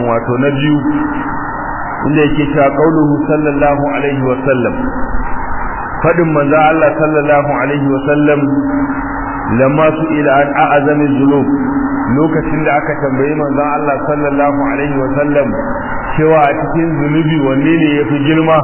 wato na biyu inda yake cewa qauluhu sallallahu alaihi wa sallam fadin manzo Allah sallallahu alaihi wa sallam lamma su ila an a'azami dhunub lokacin da aka tambayi manzo Allah sallallahu alaihi wa sallam cewa a cikin zunubi wanne ne yafi girma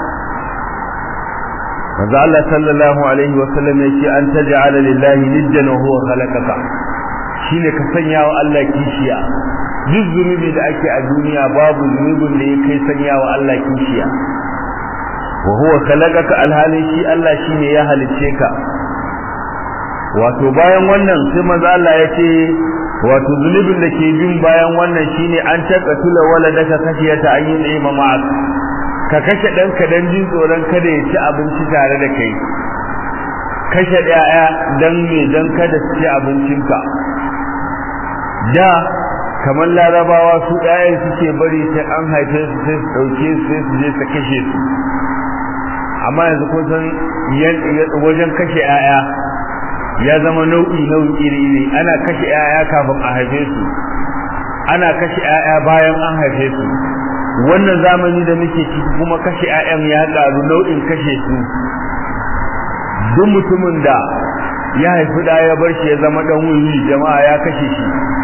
manzo Allah sallallahu alaihi wa sallam yake an taj'ala lillahi niddan wa huwa khalaqaka shine ka sanya wa Allah kishiya duk zunubi da ake a duniya babu zunubin da ya kai sanya wa Allah kishiya wa huwa khalaqaka alhalin shi Allah shine ya halicce ka wato bayan wannan sai manzo Allah ya ce wato zunubin da ke bin bayan wannan shine an taqatula waladaka kashiyata an yi ni'ima ma'ak ka kashe ɗanka don jin tsoron kada ya ci abinci tare da kai kashe ɗaya don me don kada su ci abincinka da kamar larabawa su ɗayan suke bari sai an haife su sai su ɗauke su sai su je su kashe su amma yanzu kun san wajen kashe ‘ya'ya ya zama nau'i nau'i iri iri ana kashe ‘ya'ya kafin a haife su ana kashe ‘ya'ya bayan an haife su wannan zamani da muke ciki kuma kashe ƴaƴan ya ƙaru nau'in kashe su duk mutumin da ya haifi da ya bar shi ya zama dan wuri jama'a ya kashe shi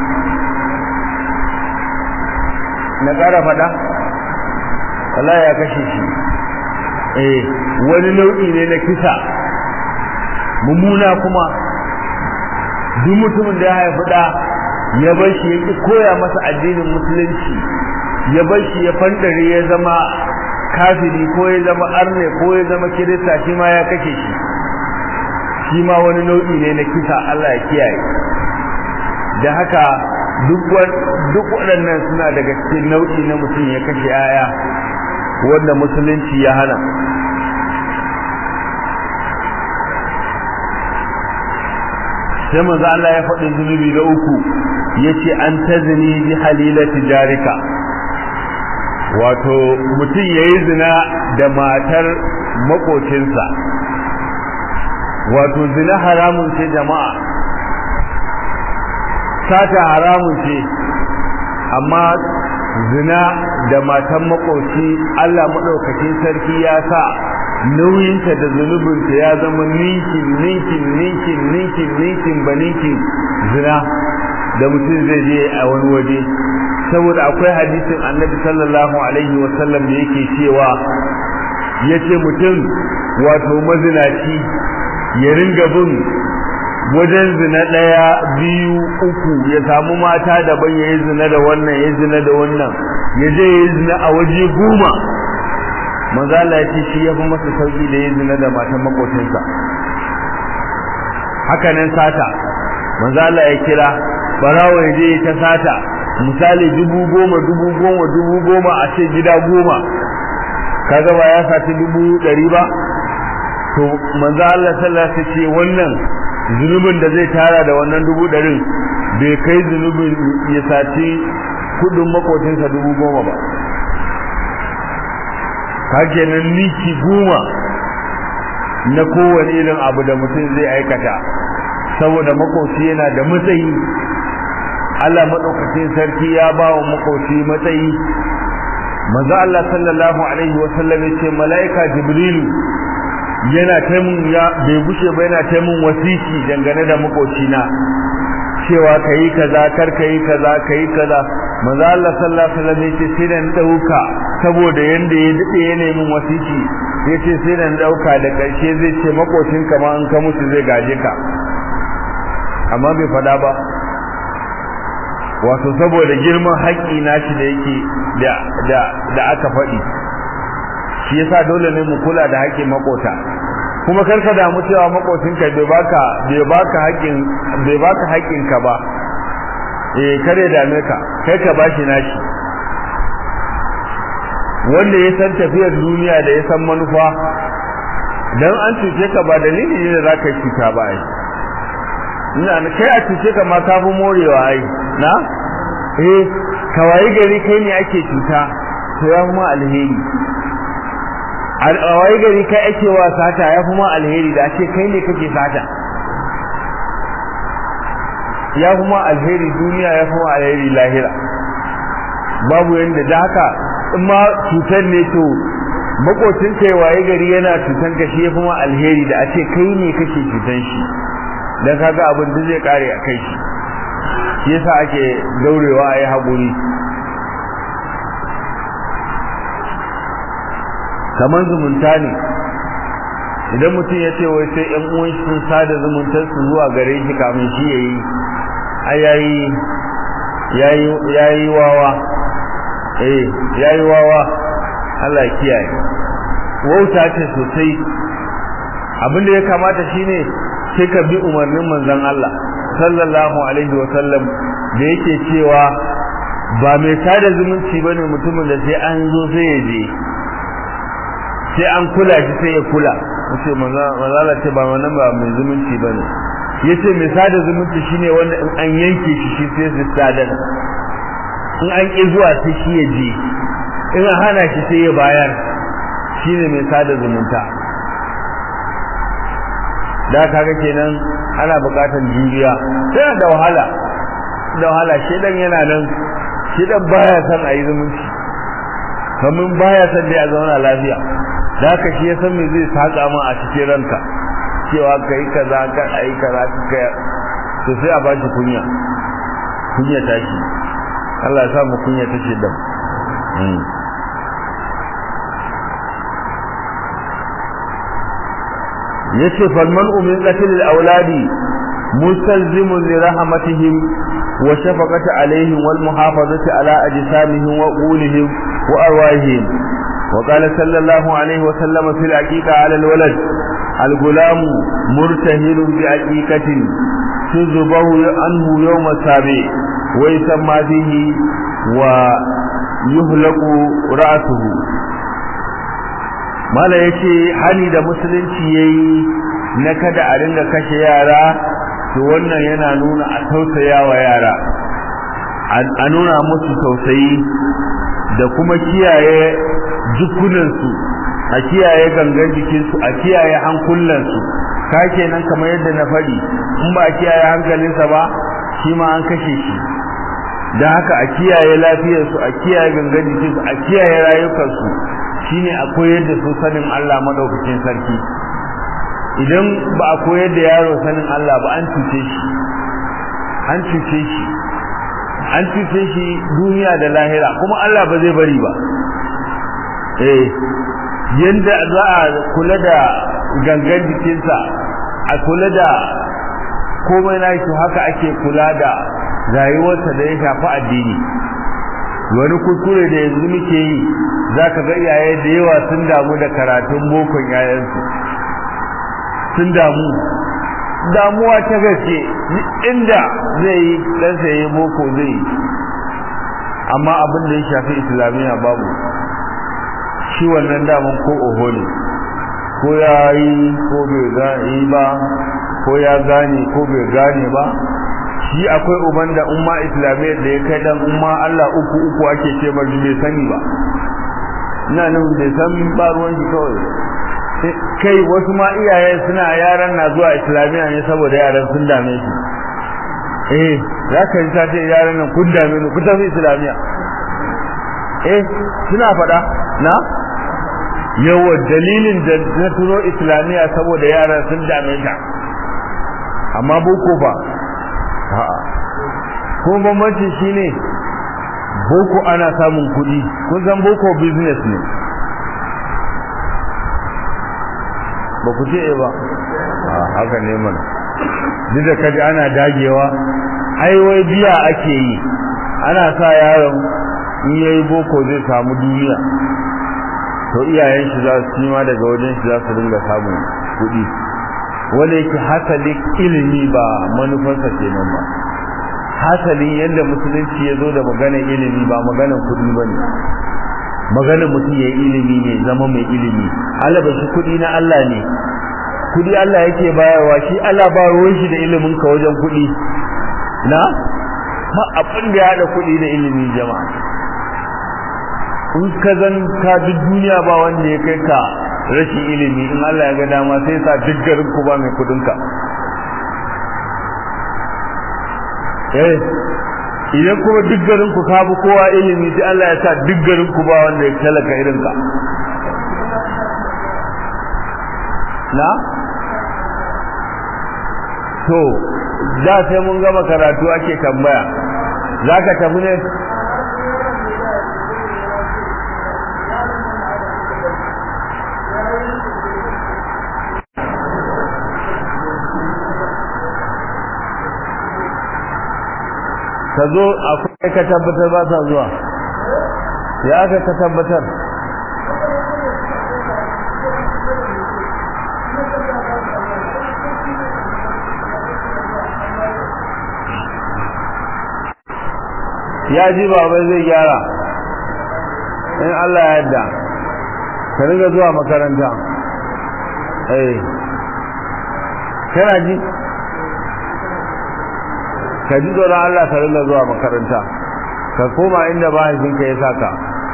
na ƙara faɗa Allah ya kashe shi eh wani nau'i ne na kisa mummuna kuma duk mutumin da ya haifi da ya bar shi ya koya masa addinin musulunci ya bar shi ya fandare ya zama kafiri ko ya zama arne ko ya zama kirista shi ma ya kashe shi shi ma wani nau'i ne na kisa Allah ya kiyaye da haka duk waɗannan suna daga cikin nau'i na mutum ya kashe aya wanda musulunci ya hana sai manzo Allah ya faɗi zunubi da uku yace an tazni bi halilati jarika wato mutum ya yi zina da matar makocinsa wato zina haramun ce jama'a sata haramun ce amma zina da matan makoci Allah maɗaukacin sarki ya sa nauyinta da zunubinta ya zama ninkin ninkin ninkin ninkin ninkin ba ninkin zina da mutum zai je a wani waje saboda akwai hadisin annabi sallallahu alaihi wasallam da yake cewa yace mutum wato mazinaci ya ringa bin wajen zina ɗaya biyu uku ya samu mata daban ya yi zina da wannan ya zina da wannan ya je ya yi zina a waje goma manzo Allah ya ce shi ya fi masa sauki da ya zina da matan makocinsa haka nan sata manzo Allah ya kira barawo ya je ta sata misali dubu goma dubu goma dubu goma a ce gida goma kaga ba ya sati dubu ɗari ba to manzo Allah sallallahu alaihi ce wannan zunubin da zai tara da wannan dubu ɗarin bai kai zunubin ya sati kudin makocinsa dubu goma ba kake nan niki goma na kowane irin abu da mutum zai aikata saboda makoci yana da matsayi Allah madaukakin sarki ya ba wa makoci matsayi manzo Allah sallallahu alaihi wa sallam yace malaika jibrilu yana taimun ya bai gushe ba yana taimun wasiki dangane da makocina cewa kai kaza kar kai kaza kai kaza manzo Allah sallallahu alaihi wa sallam yace sai dan dauka saboda yanda ya dade ya nemi wasiki yace sai dan dauka da karshe zai ce makocinka ma an ka mutu zai gaje ka amma bai fada ba wato saboda girman haƙƙi nashi da yake da da da aka faɗi shi yasa dole ne mu kula da haƙƙin makota kuma kar ka damu cewa makocinka bai baka bai baka haƙƙin bai baka haƙƙin ka ba eh kare dame ka kai ka bashi nashi wanda ya san tafiyar duniya da ya san manufa dan an cuce ka ba dalili ne da zaka cuta ba ai ina kai a cuce ka ma ka fi morewa ai na eh kawai gari kai ne ake cuta to ya kuma alheri alwai gari kai ake wa sata ya kuma alheri da ake kai ne kake sata ya kuma alheri duniya ya kuma alheri lahira babu yanda da haka in ma cutar ne to makocin kai waye gari yana cutan ka shi yafi ma alheri da a ce kai ne kake cutan shi dan kaga abin da zai kare a kai shi shi yasa ake daurewa a yi haƙuri kamar zumunta ne idan mutum ya ce wai sai 'yan uwan shi sun sada zumuntar su zuwa gare shi kamin shi yayi ai yayi yayi yayi wawa eh yayi wawa Allah ya kiyaye wauta ce sosai abin da ya kamata shine sai ka bi umarnin manzon Allah sallallahu alaihi wa sallam da yake cewa ba mai sada zumunci bane mutumin da sai an zo sai ya je sai an kula shi sai ya kula yace manzala ce ba wannan ba mai zumunci bane yace mai sada zumunci shine wanda in an yanke shi shi sai su sadar in an ki zuwa sai shi ya je in an hana shi sai ya bayar shine mai sada zumunta da kaga kenan ana bukatar juriya sai da wahala da wahala shedan yana nan shedan baya son a yi zumunci kamin baya son da ya zauna lafiya da haka shi ya san me zai saka ma a cikin ranka cewa kai kaza ka ai kaza ka to sai a bashi kunya kunya ta shi Allah ya sa mu kunya ta shi da yace fal man'u min qatl al awladi mustalzimun li rahmatihim wa shafaqati alaihim wal muhafazati ala ajsamihim wa qulihim wa arwahihim وقال صلى الله عليه وسلم في العقيقة على الولد الغلام مرتهل بعقيقة تذبه عنه يوم السابع ويسمى فيه ويهلك رأسه mala ya ce hali da musulunci ya yi na kada a ringa kashe yara to wannan yana nuna a tausaya wa yara a nuna musu tausayi da kuma kiyaye jikunansu a kiyaye gangan jikinsu a kiyaye hankulansu ka kenan kamar yadda na faɗi in ba a kiyaye hankalinsa ba shi ma an kashe shi da haka a kiyaye lafiyarsu a kiyaye gangan jikinsu a kiyaye rayukansu shine a koyar da su sanin Allah madaukakin sarki idan ba a koyar da yaro sanin Allah ba an cuce shi an cuce shi an cuce shi duniya da lahira kuma Allah ba zai bari ba eh yanda za a kula da gangan jikinsa a kula da komai na shi haka ake kula da rayuwarsa da ya shafi addini wani kuskure da yanzu muke yi za ka ga iyaye da yawa sun damu da karatun bokon yayansu sun damu damuwa ta gaske inda zai yi ɗansa ya yi boko zai yi amma abin da ya shafi islamiyya babu shi wannan daman ko oho ne ko ya yi ko bai gane ba ko ya gane ko bai gane ba shi akwai uban da umma islamiyyar da ya kai dan umma Allah uku uku ake ce ba bai sani ba ina nan bai san ba ruwan shi kawai kai wasu ma iyaye suna yaran na zuwa islamiyya ne saboda yaran sun dame shi eh za ka yi sace yaran nan kun dame ni ku tafi islamiyya eh suna faɗa na yawa dalilin da na turo islamiyya saboda yaran sun dame ta amma boko ba a'a kuma bambanci shine boko ana samun kuɗi kun san boko business ne ba ku ce ba a haka ne mana duk da kaji ana dagewa ai wai biya ake yi ana sa yaron in yayi boko zai samu duniya to iyayen shi za su ma daga wajen shi za su dinga samun kuɗi wanda yake hasali ilimi ba manufarsa kenan ba hasalin yadda musulunci ya zo da maganar ilimi ba maganar kuɗi ba ne maganar mutum ya yi ilimi ne zama mai ilimi alaba shi kuɗi na Allah ne kuɗi Allah yake bayarwa shi Allah ba ruwan shi da ilimin ka wajen kuɗi na ma abin da ya haɗa kuɗi da ilimi jama'a in ka zan ka duk duniya ba wanda ya kai ka rashin ilimi in Allah ya ga dama sai sa duk garin ku ba mai kudin ka eh idan kuma duk garin ku ka bi kowa ilimi sai Allah ya sa duk garin ku ba wanda ya talaka irin ka na to da sai mun gama karatu ake tambaya zaka tafi ne ka zo akwai ka tabbatar ba sa zuwa ya aka ka tabbatar ya ji babai zai gyara in Allah ya yarda ka riga zuwa makaranta eh kana ji ka ji tsoron Allah ka rinka zuwa makaranta ka koma inda mahaifinka ya saka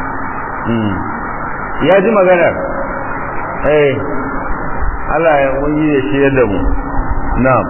ya ji maganar eh Allah ya wani ya shi da mu na'am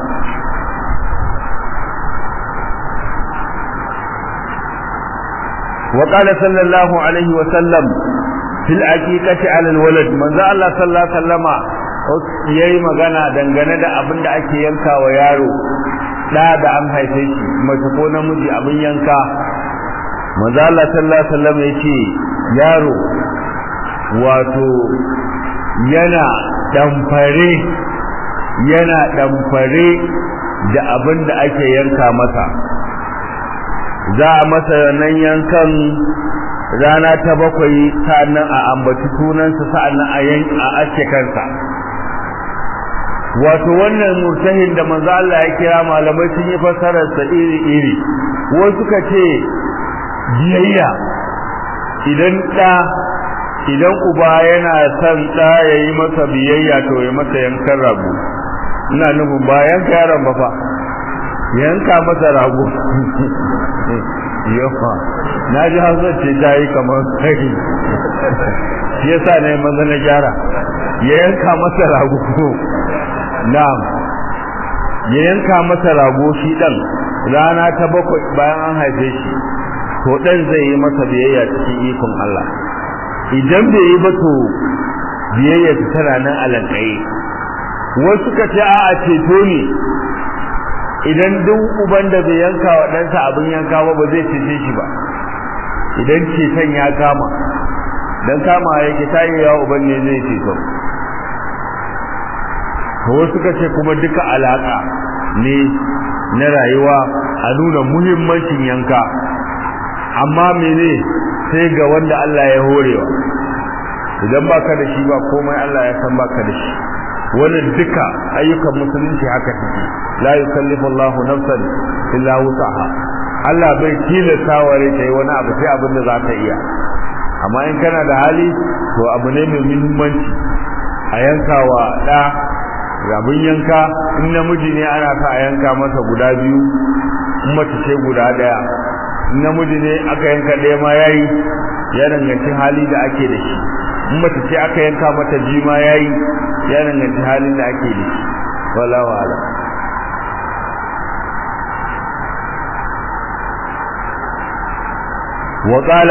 وقال صلى الله عليه وسلم في الحقيقة على الولد من ذا الله صلى الله عليه وسلم yayi magana dangane da abin da ake yanka wa yaro da da an haife shi mace ko namiji abin yanka manzo Allah sallallahu alaihi wasallam yace yaro wato yana damfare yana damfare da abin da ake yanka masa za a masa nan yankan rana ta bakwai sa'annan a ambaci sunansa sa'annan a yanka a ake kansa wato wannan murtahin da manzo Allah ya kira malamai sun yi fassarar sa iri iri wasu suka ce biyayya idan da idan uba yana son da yayi masa biyayya to ya masa yankan rago ina nufin ba yanka yaron ba fa yanka masa rago yawa na ji hausar ce ta yi kamar kai shi yasa ne maza na gyara ya yanka masa rago na'am ya yanka masa rago shi dan rana ta bakwai bayan an haife shi to dan zai yi masa biyayya cikin ikon Allah idan bai yi ba to biyayya ta tana nan alankai wasu ka ce a ceto ne idan duk uban da bai yanka wa ɗansa abin yanka ba ba zai cece shi ba idan ceton ya kama dan kama yake tayewa uban ne zai ceto wasu suka ce kuma duka alaka ne na rayuwa a nuna muhimmancin yanka amma mene sai ga wanda Allah ya horewa idan baka da shi ba komai Allah ya san baka da shi wannan duka ayyukan musulunci haka take la yukallifu Allahu nafsan illa wusaha Allah bai tilasta wa rai ta yi wani abu sai abin da za ta iya amma in kana da hali to abu ne mai muhimmanci a yankawa da rabin yanka in namiji ne ana sa a yanka masa guda biyu in mace ce guda daya in namiji ne aka yanka ɗaya ma yayi ya danganci hali da ake da shi in mace ce aka yanka mata biyu ma yayi ya danganci halin da ake da shi wallahu a'lam وقال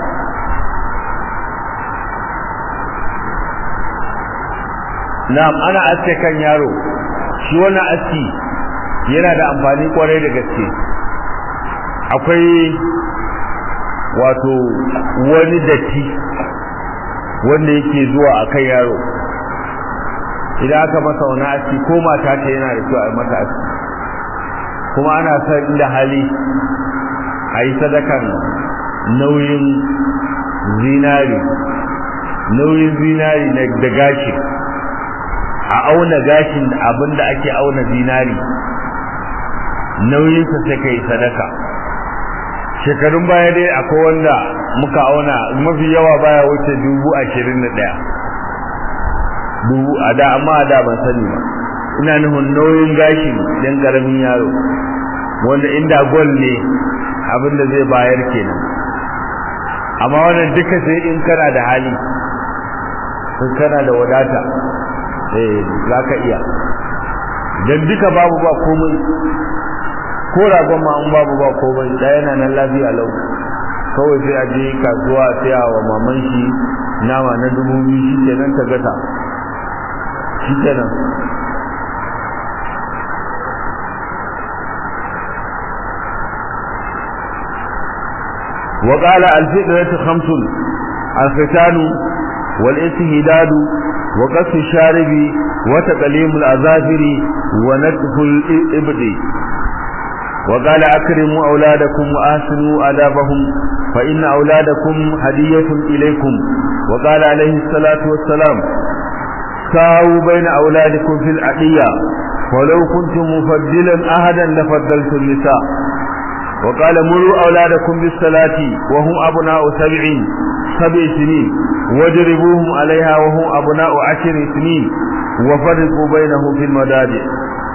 na'am ana aske kan yaro shi wannan aski yana da amfani kwarai da gaske akwai wato wani datti wanda yake zuwa a kan yaro idan aka masa wani aski ko mata ta yana da kyau a mata aski kuma ana san inda hali a yi sadakan nauyin zinari nauyin zinari da gashi a auna gashin abinda ake auna zinari nauyinsa sai kai sadaka shekarun baya dai akwai wanda muka auna mafi yawa baya wuce dubu ashirin da ɗaya dubu a da amma a da ban sani ba ina nufin nauyin gashin ɗan ƙaramin yaro wanda inda gol ne abinda zai bayar kenan amma wannan duka sai in kana da hali in kana da wadata eh za ka iya dan duka babu ba komai ko ragon ma an babu ba komai da yana nan lafiya lau kawai sai a je kasuwa a saya wa maman shi nama na dubu biyu shi kenan ta gata shi kenan وقال الفئرة خمس الختان والاستهداد وقص الشارب وتقليم الأظافر ونتف الإبد وقال أكرموا أولادكم وآسنوا آدابهم فإن أولادكم هدية إليكم وقال عليه الصلاة والسلام ساووا بين أولادكم في العقية ولو كنتم مفضلا أحدا لفضلت النساء وقال مروا أولادكم بالصلاة وهم أبناء سبع سبع سنين واجربوهم عليها وهم أبناء عشر سنين وفرقوا بينهم في المداجع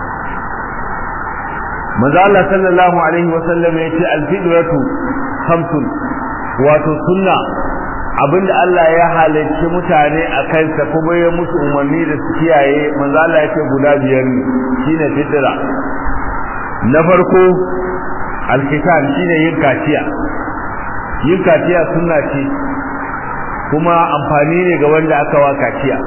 maza Allah sallallahu alaihi wa sallam ya ce alfidratu khamsun wato sunna abinda Allah ya halarci mutane a kansa kuma ya musu umarni da su kiyaye maza Allah ya ce guda biyar ne shine fitra na farko alkitan shine yin kaciya yin kaciya sunna ce kuma amfani ne ga wanda aka wa kaciya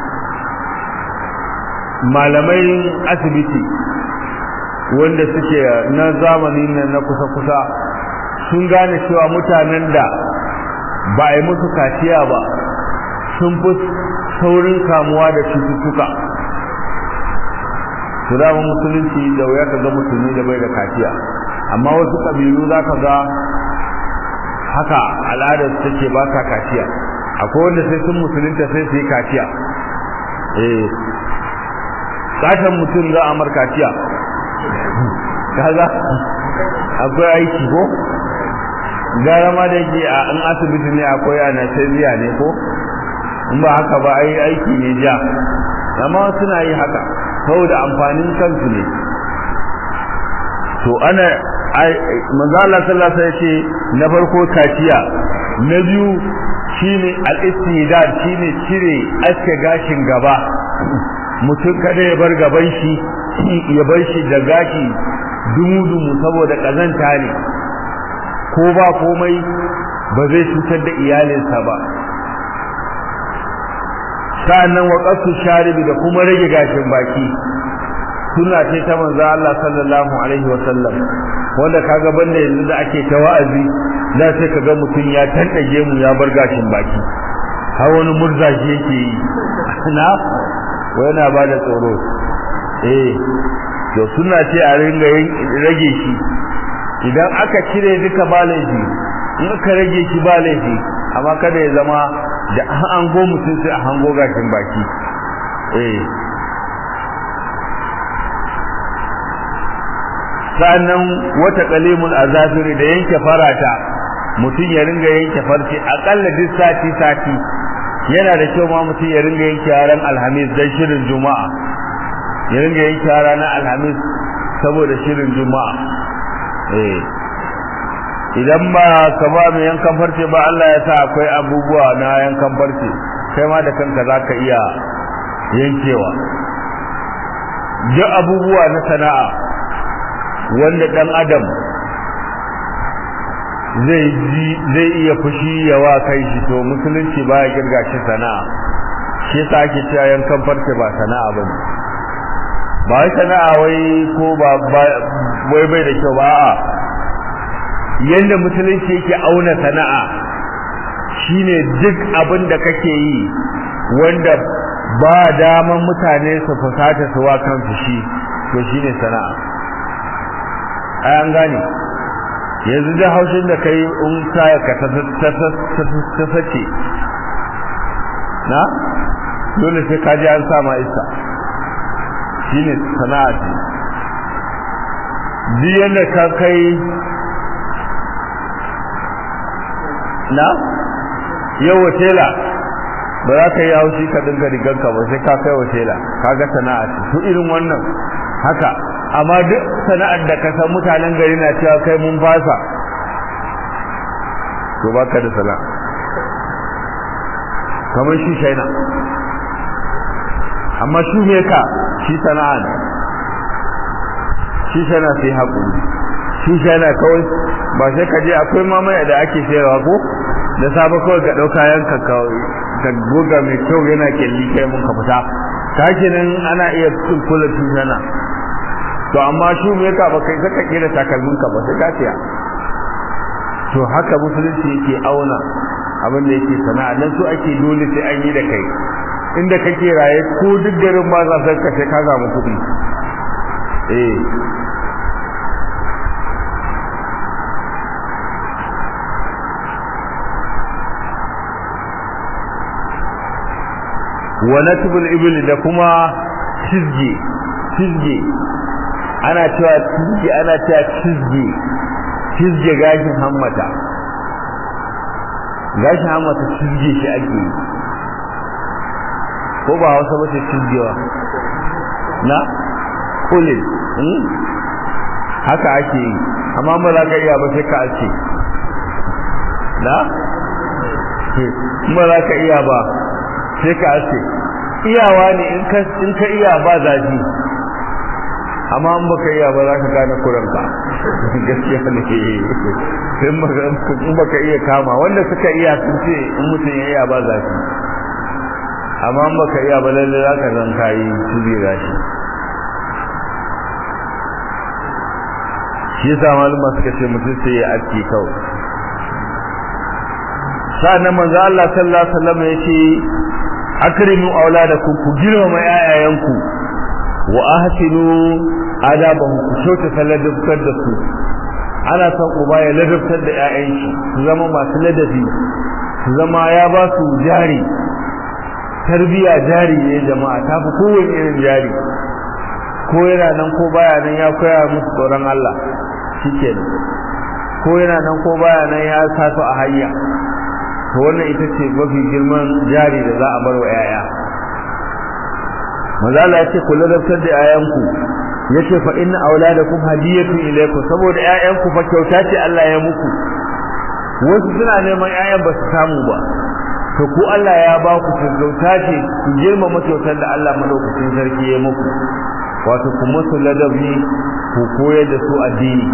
malamai asibiti wanda suke na zamanin nan na kusa-kusa sun gane cewa mutanen da ba a yi musu kaciya ba sun fi saurin kamuwa da cututtuka su dama musulunci da wuya ka ga musulmi da bai da kaciya amma wasu ƙabilu za ka ga haka al'adar su take ba ka kaciya akwai wanda sai sun musulunta sai su yi kaciya eh sashen mutum za a mar kaciya kaga akwai aiki ko gara ma da yake a in asibiti ne akwai anesthesia ne ko in ba haka ba ai aiki ne ja amma suna yi haka saboda amfanin kansu ne to ana manzo Allah sallallahu alaihi wasallam na farko kaciya na biyu shine al-istidad shine cire aske gashin gaba mutum kada ya bar gaban shi ya bar shi da gashi dumu-dumu saboda kazanta ne ko ba komai ba zai cutar da iyalinsa ba sa'annan wa qasu sharibi da kuma rage gashin baki suna ce ta manzo Allah sallallahu alaihi wa sallam wanda kaga banda yanzu da ake ta wa'azi da sai kaga mutum ya tantage mu ya bar gashin baki har wani murzaji yake yi na yana ba da tsoro eh to suna ce a ringa rage shi idan aka cire duka ba laifi in aka rage shi ba laifi amma kada ya zama da an hango mutum sai a hango gashin baki eh sa'annan wata qalimul azafiri da yanke farata mutum ya ringa yanke farce akalla duk sati sati yana da kyau ma mutum ya ringa yanke ran alhamis dan shirin juma'a ya ringa yanke ranar alhamis saboda shirin juma'a eh idan ba ka ba mai yankan farce ba Allah ya sa akwai abubuwa na yankan farce kai ma da kanka zaka iya yankewa duk abubuwa na sana'a wanda dan adam zai ji zai iya fushi ya wa kai shi to musulunci baya girga shi sana'a shi yasa ake cewa yankan farce ba sana'a bane ba wai sana'a wai ko ba wai bai da kyau ba a yanda musulunci yake auna sana'a shine duk abin da kake yi wanda ba daman mutane su fusata su wa kansu shi to shine sana'a ai an gane yanzu da haushin da kai in kaya ka ta sace na dole sai ka ji an sa ma iska shine sana'a ce duk yadda ka kai na yau watela ba za ka yi haushi ka dinga riganka ba sai ka kai watela ka ga sana'a ce su irin wannan haka amma duk sana'ar da ka san mutanen gari na cewa kai mun fasa to baka da sana'a kamar shi shaina amma shi ne ka shi sana'a ne shi shaina sai haƙuri tushana kawai ba sai ka je akwai mamaya da ake sayarwa ko da safe kawai ka ɗauka yanka ka goga mai kyau yana kyalli kai mun ka fita ta kenan ana iya cin kula tushana to amma shi me ka ba kai saka kira takalmin ka ba sai ka siya to haka musulunci yake auna abin da yake sana'a dan su ake dole sai an yi da kai inda kake raye ko duk garin ba za ka sai ka samu kuɗi eh wa natbul ibil da kuma cizge cizge ana cewa cizge ana cewa cizge cizge gashin hammata gashin hammata cizge shi ake yi ko ba hausa ba ce cizgewa na kulin haka ake yi amma ba za ka iya ba sai ka ake na ba za ka iya ba sai ka ake iyawa ne in ka iya ba zafi amma in baka iya ba za ka gane kuranka gaskiya ne in baka iya kama wanda suka iya sun ce in mutum ya iya ba zafi amma in baka iya ba lalle za ka zan kayi tubira shi shi yasa malama suka ce mutum sai ya aski kawai sa'annan manzo Allah sallallahu alaihi wasallam yace akrimu auladakum ku girmama yayayanku wa ahsinu adabahum ku shauta salladabtar da su ana son uba ya ladabtar da yayan shi su zama masu ladabi su zama ya ba su jari tarbiya jari ne jama'a ta fi kowane irin jari ko yana nan ko baya nan ya koya musu tsoron Allah shikenan ko yana nan ko baya nan ya sa su a hayya to wannan ita ce mafi girman jari da za a bar wa yaya maza Allah ya ce ku ladabtar da yayanku yace fa inna auladakum hadiyatun ilaykum saboda yayanku fa kyauta ce Allah ya muku wasu suna neman yayan ba su samu ba to ku Allah ya ba ku kyauta ce ku girmama kyautar da Allah madaukakin sarki ya muku wato ku musu ladabi ku koyar da su addini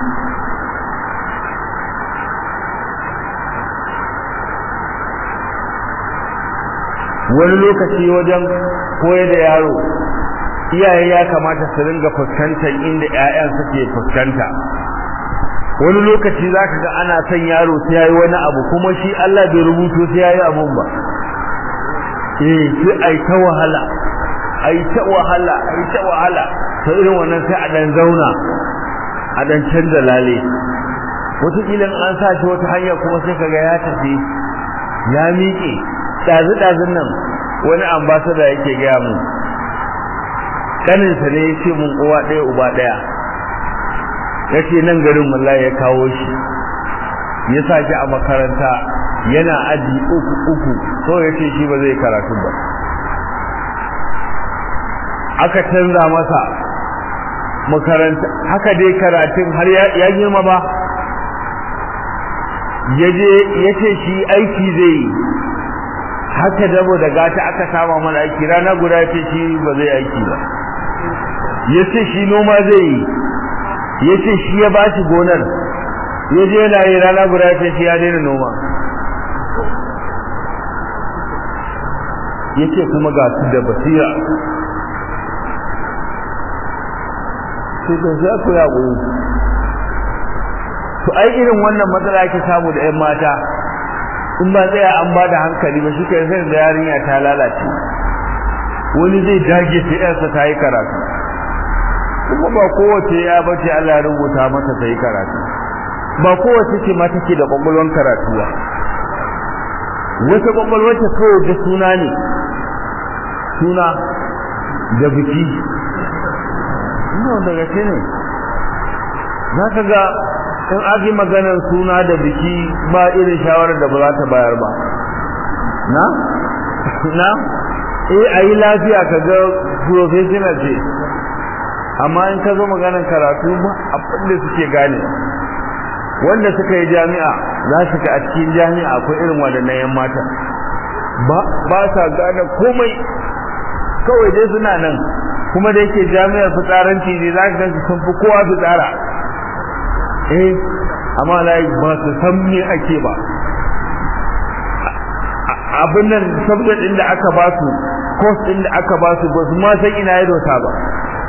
wani lokaci wajen koyar da yaro iyaye ya kamata su ringa fuskantar inda ƴaƴan suke fuskanta wani lokaci zaka ga ana son yaro sai yayi wani abu kuma shi Allah bai rubuto sai yayi abun ba eh sai ai ta wahala ai ta wahala ai ta wahala to irin wannan sai a dan zauna a dan canza lale wata kilan an sa shi wata hanya kuma sai kaga ya tafi ya miƙe ɗazu-ɗazun nan wani ambasada yake gaya mu ƙaninsa ne ya ce mun uwa ɗaya uba ɗaya ya ce nan garin wallahi ya kawo shi ya sa shi a makaranta yana aji uku uku so ya ce shi ba zai karatu ba aka canza masa makaranta haka dai karatun har ya girma ba ya ce shi aiki zai yi haka dabo da gata aka sama mana aiki rana guda ce shi ba zai aiki ba ya ce shi noma zai yi ya ce shi ya ba shi gonar ya je yana yi rana guda ce shi ya daina noma ya ce kuma ga su da basira sai da za ku ya to ai irin wannan matsala ake samu da 'yan mata in ba tsaya an ba da hankali ba shi ke sai da yarinya ta lalace wani zai dage sai yarsa ta yi karatu kuma ba kowace ya bace Allah ya rubuta mata ta yi karatu ba kowace ce ma take da kwakwalwar karatu ba wata kwakwalwar ta kawai da suna ne suna da biki ina daga ce ne za ka ga in aka maganar suna da biki ba irin shawarar da ba za ta bayar ba na na eh ayi lafiya ka ga professional ce amma in ka zo maganar karatu ba abin da suke gane wanda suka yi jami'a za su ga a cikin jami'a akwai irin waɗannan yan mata ba ba sa gane komai kawai dai suna nan kuma da yake jami'ar fitsaranci ne za ka gansu sun fi kowa fitsara eh amma lai ba su san me ake ba abin nan subject din da aka ba su course din da aka ba su ba su ma san ina ya dosa ba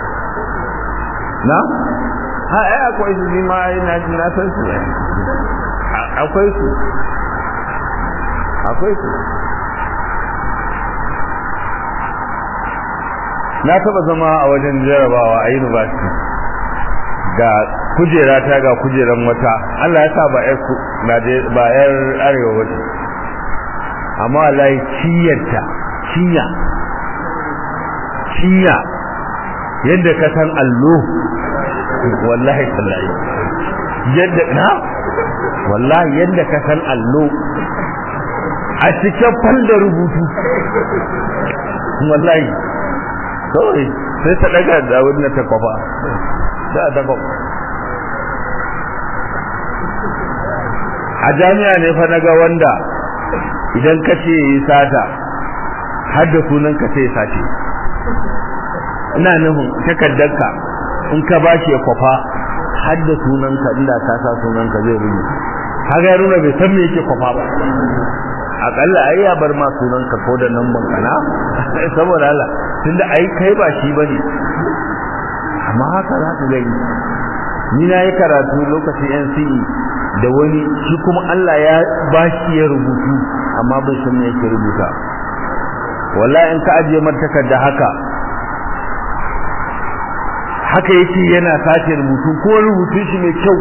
na ha ai akwai su ni ma ina na san su akwai su akwai su na taba zama a wajen jarabawa a university ga kujera ta ga kujeran wata Allah ya sa ba yar ba yar arewa wace amma wallahi ciyarta cinya cinya yadda ka san allo wallahi tallahi yadda na wallahi yadda ka san allo a cikin falda rubutu wallahi kawai sai ta daga da wannan ta kwafa da ta kwafa a jami'a ne fa naga wanda idan ka ce yi sata har da sunan ka sai sace ina nufin takaddarka in ka ba shi ya kwafa har da sunan ka inda ka sa sunan ka zai rubuta kaga ya nuna bai san me yake kwafa ba akalla ai ya bar ma sunan ka ko da nan bankana saboda Allah tunda ai kai ba shi bane amma haka za ka gani ni na yi karatu lokacin NCE da wani shi kuma Allah ya ba shi ya rubutu amma bai san me yake rubuta wallahi in ka ajiye martakar da haka haka yake yana sace rubutu ko rubutun shi mai kyau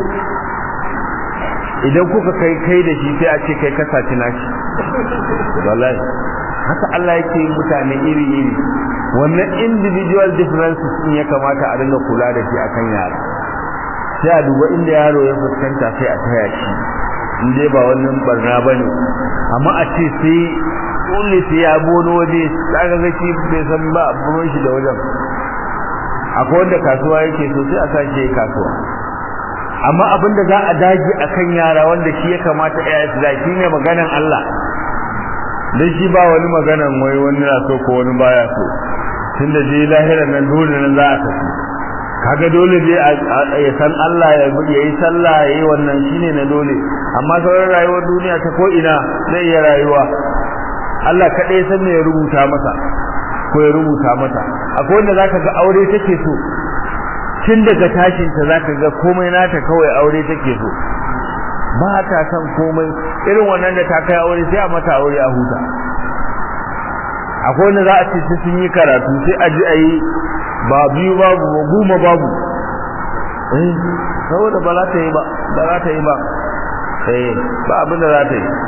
idan kuka kai kai da shi sai a ce kai ka saci nashi wallahi haka Allah yake yin mutane iri iri wannan individual differences din ya kamata a dinga kula da shi akan yara sai a duba inda yaro ya fuskanta sai a taya shi in dai ba wannan barna bane amma a ce sai dole sai ya bono waje kaga ga shi bai san ba abun shi da wajen akwai wanda kasuwa yake so sai a sace kasuwa amma abin da za a dage akan yara wanda shi ya kamata ya su da shi ne maganan Allah dan shi ba wani maganan wai wani na so ko wani baya so tunda je lahiran nan dole nan za a tafi kaga dole dai ya san Allah ya yi sallah ya yi wannan shine na dole amma sauran rayuwar duniya ta ko ina zai iya rayuwa Allah kaɗai san me ya rubuta masa ko ya rubuta mata akwai wanda zaka ga aure take so tun daga tashin ta zaka ga komai nata kawai aure take so ba ta san komai irin wannan da ta kai aure sai a mata aure a huta akwai wanda za a ce sun yi karatu sai a ji a yi ba biyu babu ba goma babu eh saboda ba za ta yi ba ba za ta yi ba eh ba abin da za ta yi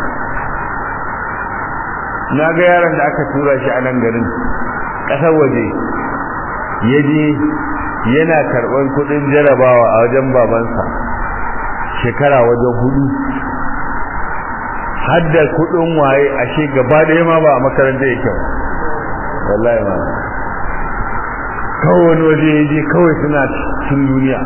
na ga yaron da aka tura shi a nan garin ƙasar waje ya je yana karɓar kuɗin jarabawa a wajen babansa shekara wajen hudu hadda kuɗin waye ashe gaba ɗaya ma ba a makaranta yake ba wallahi ma kawai wani waje ya je kawai suna cin duniya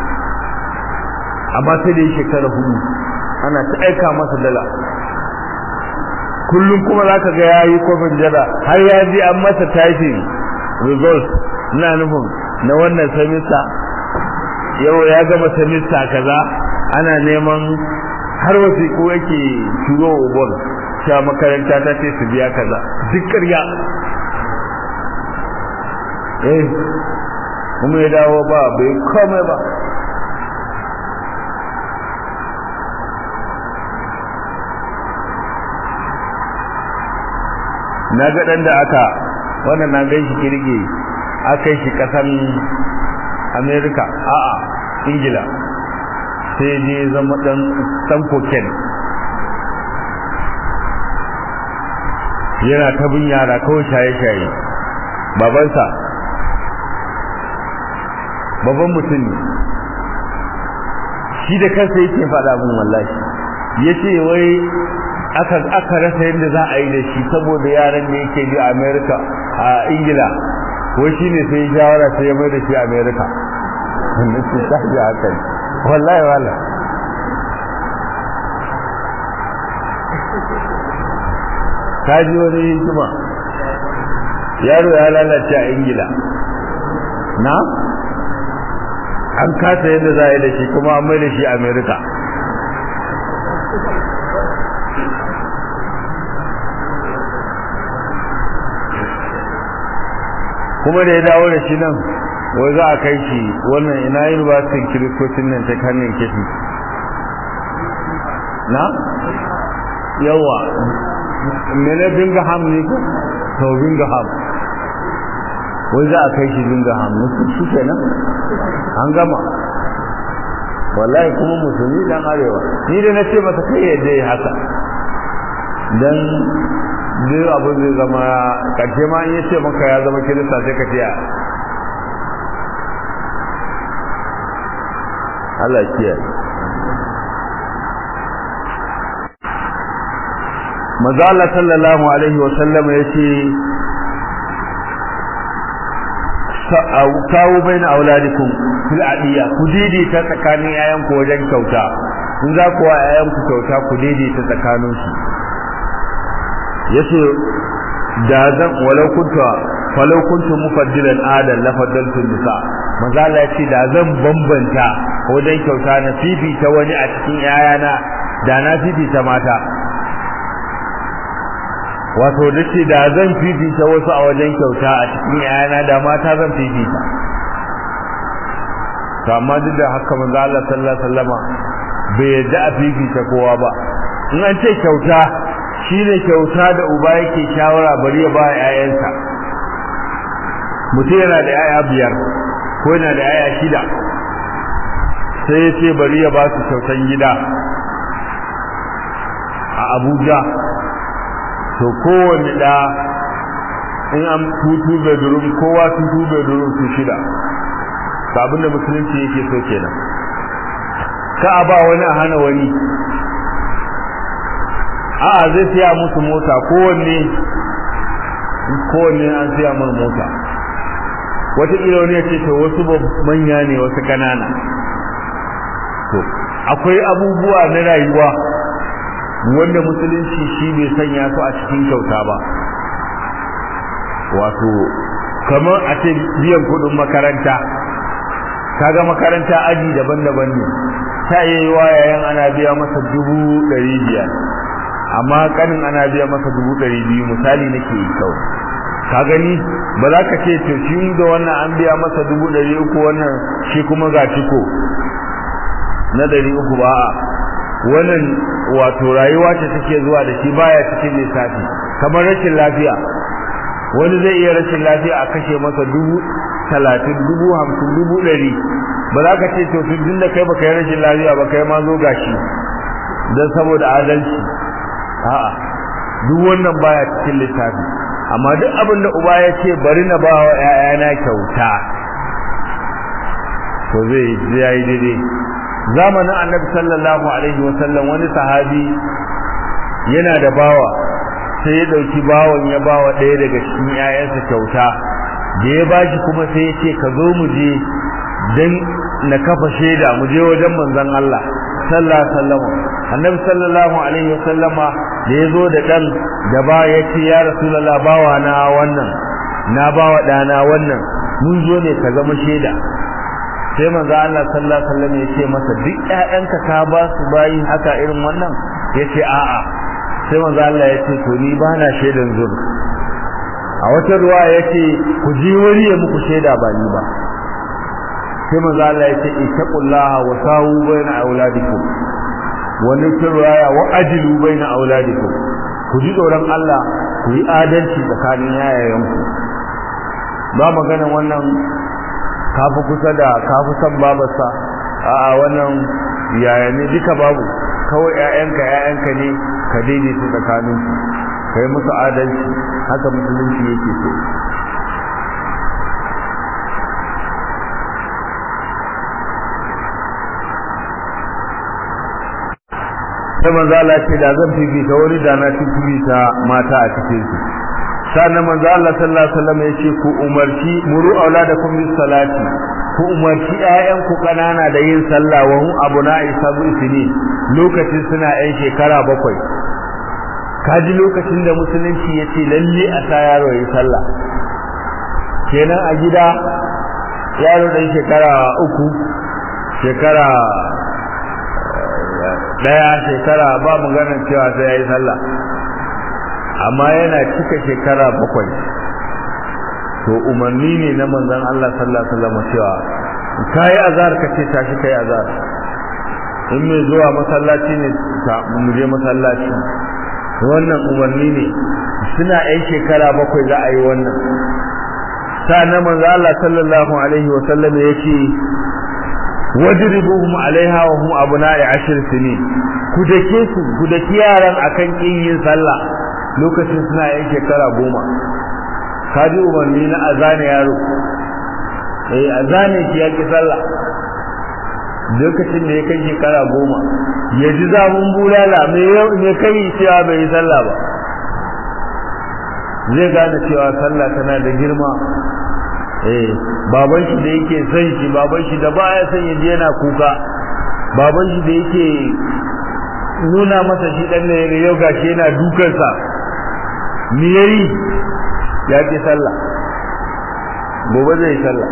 amma sai da yi shekara hudu ana ta aika masa dala kullum kuma za ka ga ya yi kofin jada har ya ji an masa typing result na nufin na wannan semester yau ya gama semester kaza ana neman har wasiƙu yake turo ubon cewa makaranta ta ce su biya kaza duk ƙarya eh kuma ya dawo ba bai komai ba na ga dan da aka wannan na gan shi kirge aka shi kasan America a'a Ingila sai je zama dan dan koken yana ta bin yara kawai shaye-shaye babansa babban mutum ne shi da kansa yake faɗa min wallahi yace wai aka aka rasa yadda za a yi da shi saboda yaran da yake bi a America a Ingila wai shine sai shawara sai ya mai da shi America wannan ce ta ji haka wallahi wala ka ji wani hikima yaro ya lalace a Ingila na an kasa yadda za a yi da shi kuma an mai da shi amerika kuma da ya dawo da shi nan wai za a kai shi wannan ina yin basin kiristocin nan ta hannun kifi na yawa mene bingham ne ko to bingham wai za a kai shi bingham musu su kenan an gama wallahi kuma musulmi dan arewa ni da na ce masa kai yadda ya haka dan zai abu zai zama karshe ma in ya ce maka ya zama kirista sai ka ce ya Allah kiyaye Maza Allah sallallahu alaihi wa sallama yace kawo bai na auladikum fil adiya ku daidaita tsakanin yayanku wajen kyauta in za ku wa yayanku kyauta ku daidaita tsakanin su yace da zan walau kunta falau kuntu mufaddilan adan la faddaltu nisa manzo Allah yace da zan bambanta wajen kyauta na fifita wani a cikin yayana da na fifita mata wato dace da zan fifita wasu a wajen kyauta a cikin yayana da mata zan fifita to amma duk da haka manzo Allah sallallahu alaihi wasallama bai yadda a fifita kowa ba in an ce kyauta shine kyauta da uba yake shawara bari ya ba yayansa mutum yana da yaya biyar ko yana da yaya shida sai ya ce bari ya ba su kyautan gida a Abuja to kowane da in an tutu bedroom kowa tutu bedroom su shida abin da musulunci yake so kenan ka a ba wani a hana wani a'a zai siya musu mota kowanne kowanne an siya mar mota wataƙila wani ya ce to wasu manya ne wasu ƙanana to akwai abubuwa na rayuwa wanda musulunci shi bai sanya su a cikin kyauta ba wato kamar a ce biyan kudin makaranta kaga makaranta aji daban-daban ne ta iya yi yayan ana biya masa dubu ɗari biyar amma kanin ana biya masa dubu ɗari biyu misali nake yi kawai ka gani ba za ka ce to shi da wannan an biya masa dubu ɗari uku wannan shi kuma ga ciko na ɗari uku ba a wannan wato rayuwa ce take zuwa da shi baya cikin lissafi kamar rashin lafiya wani zai iya rashin lafiya a kashe masa dubu talatin dubu hamsin dubu ɗari ba za ka ce to tun da kai baka yi rashin lafiya ba kai ma zo gashi don saboda adalci a'a duk wannan baya cikin lissafi amma duk abin da uba ya ce bari na ba wa ‘ya'yana kyauta to zai yi daidai zamanin annabi sallallahu alaihi wasallam wani sahabi yana da bawa sai ya dauki bawan ya bawa ɗaya daga cikin ƴaƴansa kyauta da ya bashi kuma sai ya ce ka zo mu je dan na kafa shaida mu je wajen manzon Allah sallallahu alaihi wasallam annabi sallallahu alaihi wasallama da ya zo da dan da ba ya ce ya rasulullah bawa na wannan na bawa ɗana wannan mun zo ne ka zama shaida sai manzo Allah sallallahu alaihi wasallam ya ce masa duk ƴaƴanka ka ba su bayi haka irin wannan yace a'a sai manzo Allah ya ce to ni ba na shaidan zur a wata ruwa yace ku ji wani ya muku shaida ba ni ba sai manzo Allah ya ce ittaqullaha wa sawu baina auladikum wani ruwaya wa ajilu baina auladikum ku ji tsoron Allah ku yi adalci tsakanin yayayanku ba maganan wannan kafi kusa da kafi san babarsa a'a wannan yaya ne duka babu kawai ƴaƴanka ƴaƴanka ne ka daidaita tsakanin su kai musu adalci haka musulunci yake so sai manzo Allah ce da zan fifita wani da na fifita mata a cikin su sannan manzo Allah sallallahu alaihi wasallam yace ku umarci muru auladakum bis salati ku umarci ƴaƴan ku kanana da yin sallah wa hum abuna'i sabu sini lokacin suna ƴan shekara bakwai kaji lokacin da musulunci yace lalle a sa yaro yi sallah kenan a gida yaro dan shekara uku shekara daya shekara ba maganar cewa sai yayi sallah amma yana cika shekara bakwai to umarni ne na manzon Allah sallallahu alaihi wasallam cewa kai azar ka ce tashi kai azar in mai zuwa masallaci ne mu je masallaci wannan umarni ne suna yan shekara bakwai za a yi wannan na manzo Allah sallallahu alaihi wasallam ya ce wajribuhum alaiha wa hum abna'i ashir sinin ku dake su ku dake yaran akan kin yin sallah lokacin suna yan shekara goma kaji umarni na azane yaro eh azane shi yake sallah lokacin da ya kai shekara goma ya ji zamun bulala me yau ne kai cewa bai yi sallah ba zai gane cewa sallah tana da girma eh baban shi da yake son shi baban shi da baya son ya je yana kuka baban shi da yake nuna masa shi dan ne yau gashi yana dukan sa me yayi ya ki sallah gobe zai sallah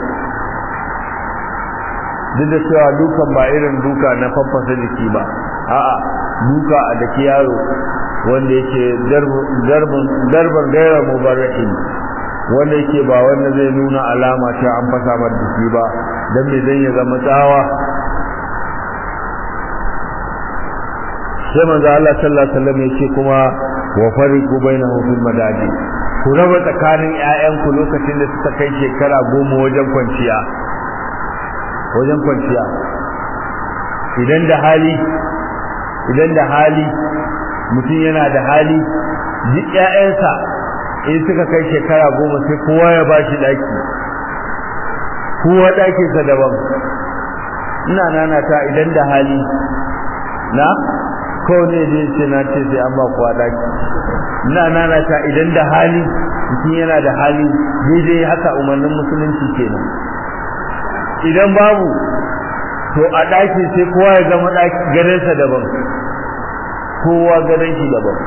duk da cewa dukan ba irin duka na faffasa jiki ba a'a duka a daki yaro wanda yake darban gaira mubarrahin wanda yake ba wanda zai nuna alama cewa an fasa mar jiki ba dan me zai ya zama tsawa sai manzo Allah sallallahu alaihi wasallam yake kuma wa fariqu bainahum fil madaji ku raba tsakanin ƴaƴanku lokacin da suka kai shekara goma wajen kwanciya wajen kwanciya idan da hali idan da hali mutum yana da hali duk ƴaƴansa in suka kai shekara goma sai kowa ya ba shi ɗaki kowa ɗakinsa daban ina nana ta idan da hali na kowane da ce na ce sai an ba kowa ɗaki ina nana ta idan da hali mutum yana da hali daidai haka umarnin musulunci kenan idan babu to a ɗaki sai kowa ya zama garinsa daban kowa garin shi daban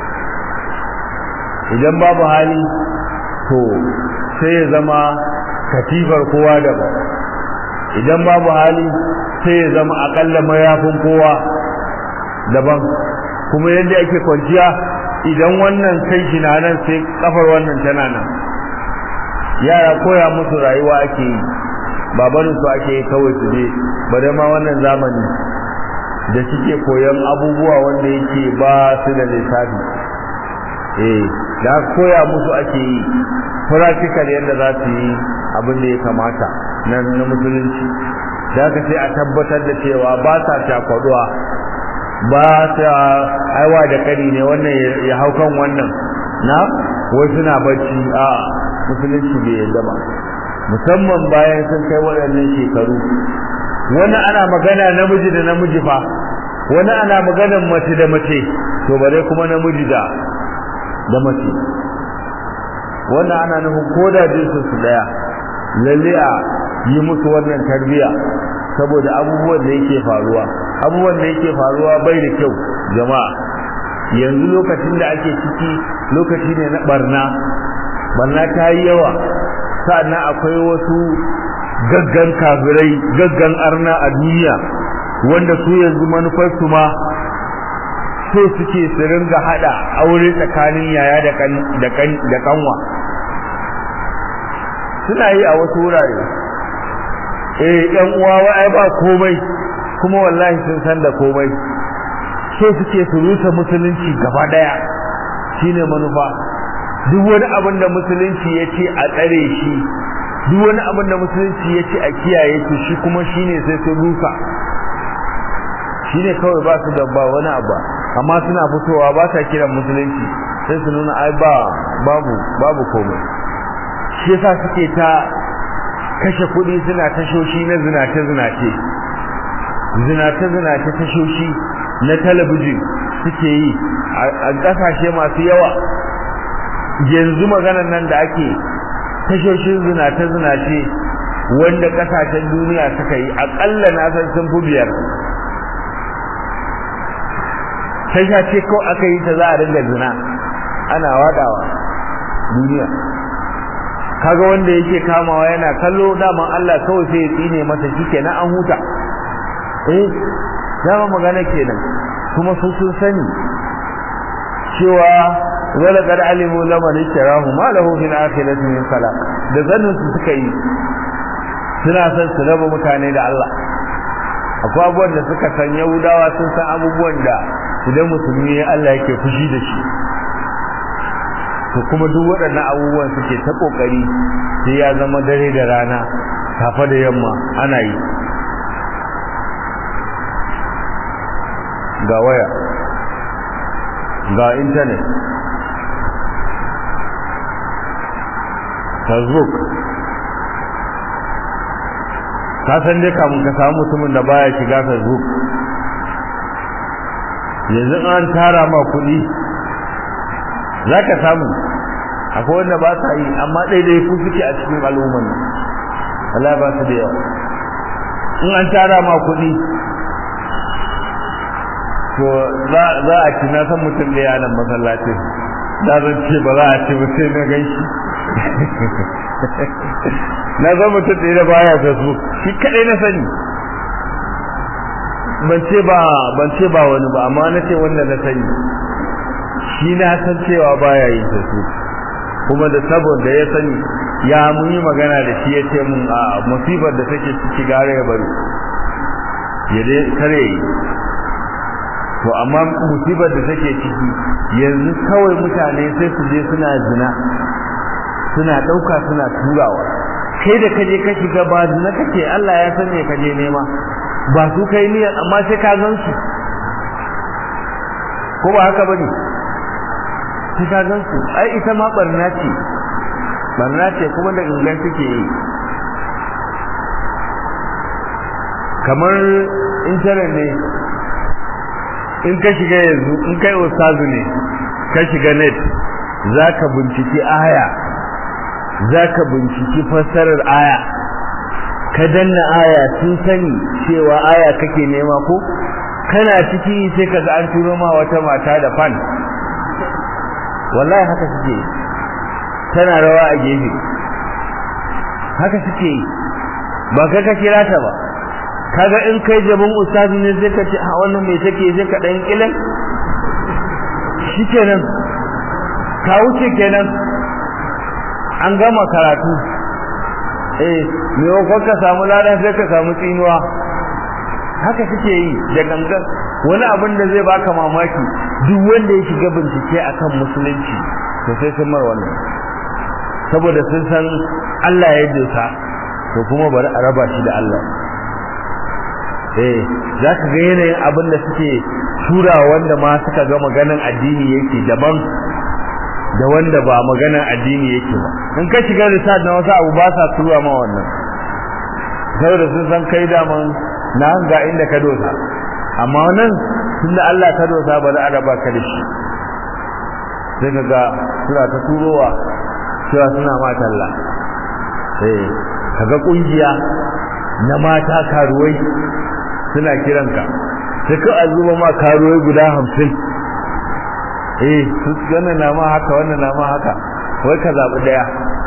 idan babu hali to sai ya zama katifar kowa daban idan babu hali sai ya zama akalla mayafin kowa daban kuma yadda ake kwanciya idan wannan kai shi na nan sai kafar wannan tana nan yara koya musu rayuwa ake yi babanin su ake yi kawai su je bare ma wannan zamani da suke koyan abubuwa wanda yake ba su da lissafi eh da koya musu ake yi practical yadda za su yi abin da ya kamata na na musulunci da ka sai a tabbatar da cewa ba sa takwaduwa ba sa aiwa da kari ne wannan ya hau kan wannan na wai suna bacci a musulunci bai yadda ba musamman bayan sun kai waɗannan shekaru wani ana magana namiji da namiji fa wani ana maganan mace da mace to bare kuma namiji da da mace wannan ana nufin koda jinsu su daya lalle a yi musu wannan tarbiya saboda abubuwan da yake faruwa abubuwan da yake faruwa bai da kyau jama'a yanzu lokacin da ake ciki lokaci ne na barna barna ta yi yawa sa'annan akwai wasu gaggan kafirai gaggan arna a duniya wanda su yanzu manufarsu ma so suke su ringa hada aure tsakanin yaya da kan da kan da kanwa suna yi a wasu wurare eh yan uwa wai ba komai kuma wallahi sun san da komai so suke su rusa musulunci gaba daya shine manufa duk wani abin da musulunci ya ce a tsare shi duk wani abin da musulunci ya ce a kiyaye shi shi kuma shine sai su rusa shine kawai ba su da ba wani abu amma suna fitowa ba sa kiran musulunci sai su nuna ai ba babu babu komai shi yasa suke ta kashe kuɗi suna tashoshi na zinace zinace zinace zinace tashoshi na talabijin suke yi a ƙasashe masu yawa yanzu maganar nan da ake tashoshin zinace zinace wanda ƙasashen duniya suka yi aƙalla na san sun fi biyar tasha ce ko aka yi ta za a dinga zina ana wadawa duniya kaga wanda yake kamawa yana kallo daman Allah kawai sai ya tsine masa shikenan an huta eh dama magana kenan kuma su sun sani cewa wala qad alimu laman ishtarahu ma lahu fil akhirati min khalaq da zannin su suka yi suna son su raba mutane da Allah akwai abubuwan da suka san yahudawa sun san abubuwan da idan musulmi ya Allah yake fushi da shi to kuma duk waɗannan abubuwan suke ta kokari sai ya zama dare da rana safa da yamma ana yi ga waya ga intanet facebook ka san dai kamun ka samu mutumin da baya shiga facebook yanzu an tara ma kuɗi za ka samu akwai wanda ba sa yi amma ɗaiɗai ku suke a cikin al'umman nan Allah ba su da yawa in an tara ma kuɗi to za a ci na san mutum da ya nan masallacin da zan ce ba za a ci ba sai na gan shi na san mutum da ya baya facebook shi kaɗai na sani ban ce ba ban ce ba wani ba amma na ce wanda na sani shi na san cewa baya yin facebook kuma da saboda ya sani ya mun yi magana da shi ya ce mun a musibar da take ciki gare ya bari ya dai kare yi to amma musibar da take ciki yanzu kawai mutane sai su je suna zina suna dauka suna turawa kai da kaje ka shiga ba zina kake Allah ya san me kaje nema ba su kai ni amma sai ka gan su ko ba haka bane sai ka gan su ai ita ma barna ce barna ce kuma da gangan suke yi kamar intanet ne in ka shiga yanzu in kai ustazu ne ka shiga net zaka binciki aya zaka binciki fassarar aya ka danna aya sun sani cewa aya kake nema ko kana ciki sai ka ga an turo ma wata mata da fan wallahi haka suke tana rawa a gefe haka suke ba ka ka kira ta ba kaga in kai jaban ustazi ne sai ka ce a wannan mai take sai ka dan kilan shikenan ka wuce kenan an gama karatu eh me ko ka samu ladan sai ka samu tsinuwa haka suke yi da gangan wani abin da zai baka mamaki duk wanda ya shiga bincike akan musulunci to sai sun mar wannan saboda sun san Allah ya dosa to kuma bari a raba shi da Allah eh za ka ga yanayin abin da suke tura wanda ma suka ga maganan addini yake daban da wanda ba maganan addini yake ba in ka shiga research na wasu abu ba sa tura ma wannan saboda sun san kai daman na ga inda ka dosa amma wannan tunda Allah ka dosa ba za a raba ka da shi sai ka ga suna ta turowa cewa suna ma talla eh kaga kungiya na mata karuwai suna kiranka sai ka azuba ma karuwai guda hamsin eh su wannan na ma haka wannan na ma haka wai ka zaɓi ɗaya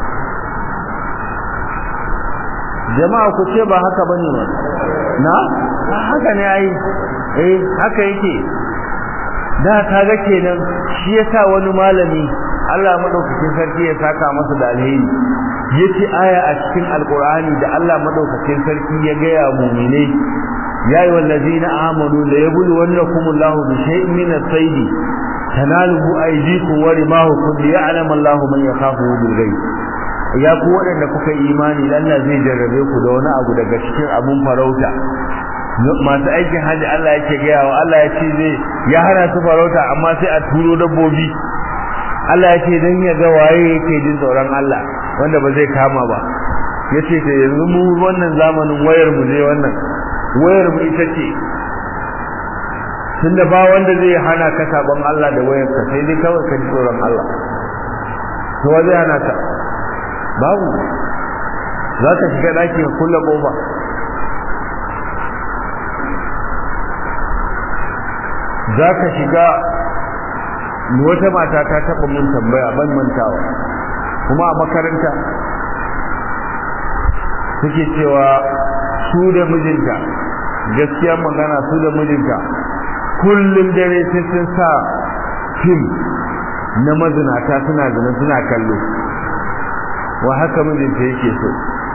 jama'a ku ce ba haka bane ba na haka ne ai eh haka yake da kaga kenan shi yasa wani malami Allah madaukakin sarki ya saka masa da alheri yace aya a cikin alqur'ani da Allah madaukakin sarki ya ga ya mu'mine ya ayu allazina amanu la yabluwannakum Allahu bi shay'in min as-sayd tanaluhu aydikum wa rimahukum liya'lam Allahu man yakhafu bil ghaib ya ku waɗanda kuka yi imani Allah zai jarrabe ku da wani abu daga cikin abun farauta masu aikin haji Allah yake gaya wa Allah ya ce zai ya hana su farauta amma sai a turo dabbobi Allah ya ce dan ya ga waye yake jin tsoron Allah wanda ba zai kama ba yace ta yanzu mu wannan zamanin wayar mu ne wannan wayar mu ita ce tunda ba wanda zai hana ka sabon Allah da wayar ka sai dai kawai ka ji tsoron Allah to wa zai hana ka babu za ka shiga ɗaki ka kulle ƙofa za ka shiga wata mata ta taɓa mun tambaya ban mantawa kuma a makaranta suke cewa su da mijinta gaskiya magana su da mijinta kullum dare sai sun sa fim na mazinata suna zina suna kallo wa haka mijinta yake so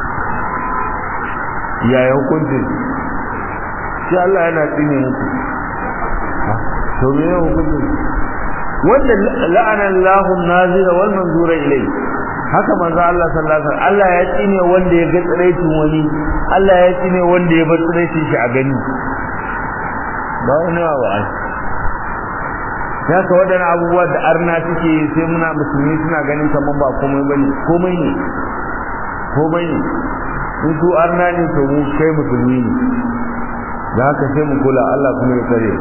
yaya hukuncin shi Allah yana tsine muku to me ne hukuncin wanda la'ana Allahu nazira wal manzura ilai haka manzo Allah sallallahu alaihi wasallam Allah ya tsine wanda ya ga tsiraitin wani Allah ya tsine wanda ya bar tsiraitin shi a gani ba wani ba ai haka waɗannan abubuwa da arna suke sai muna musulmi suna ganin kamar ba komai bane komai ne komai ne in su arna ne to mu kai musulmi ne da haka sai mu kula Allah kuma ya kare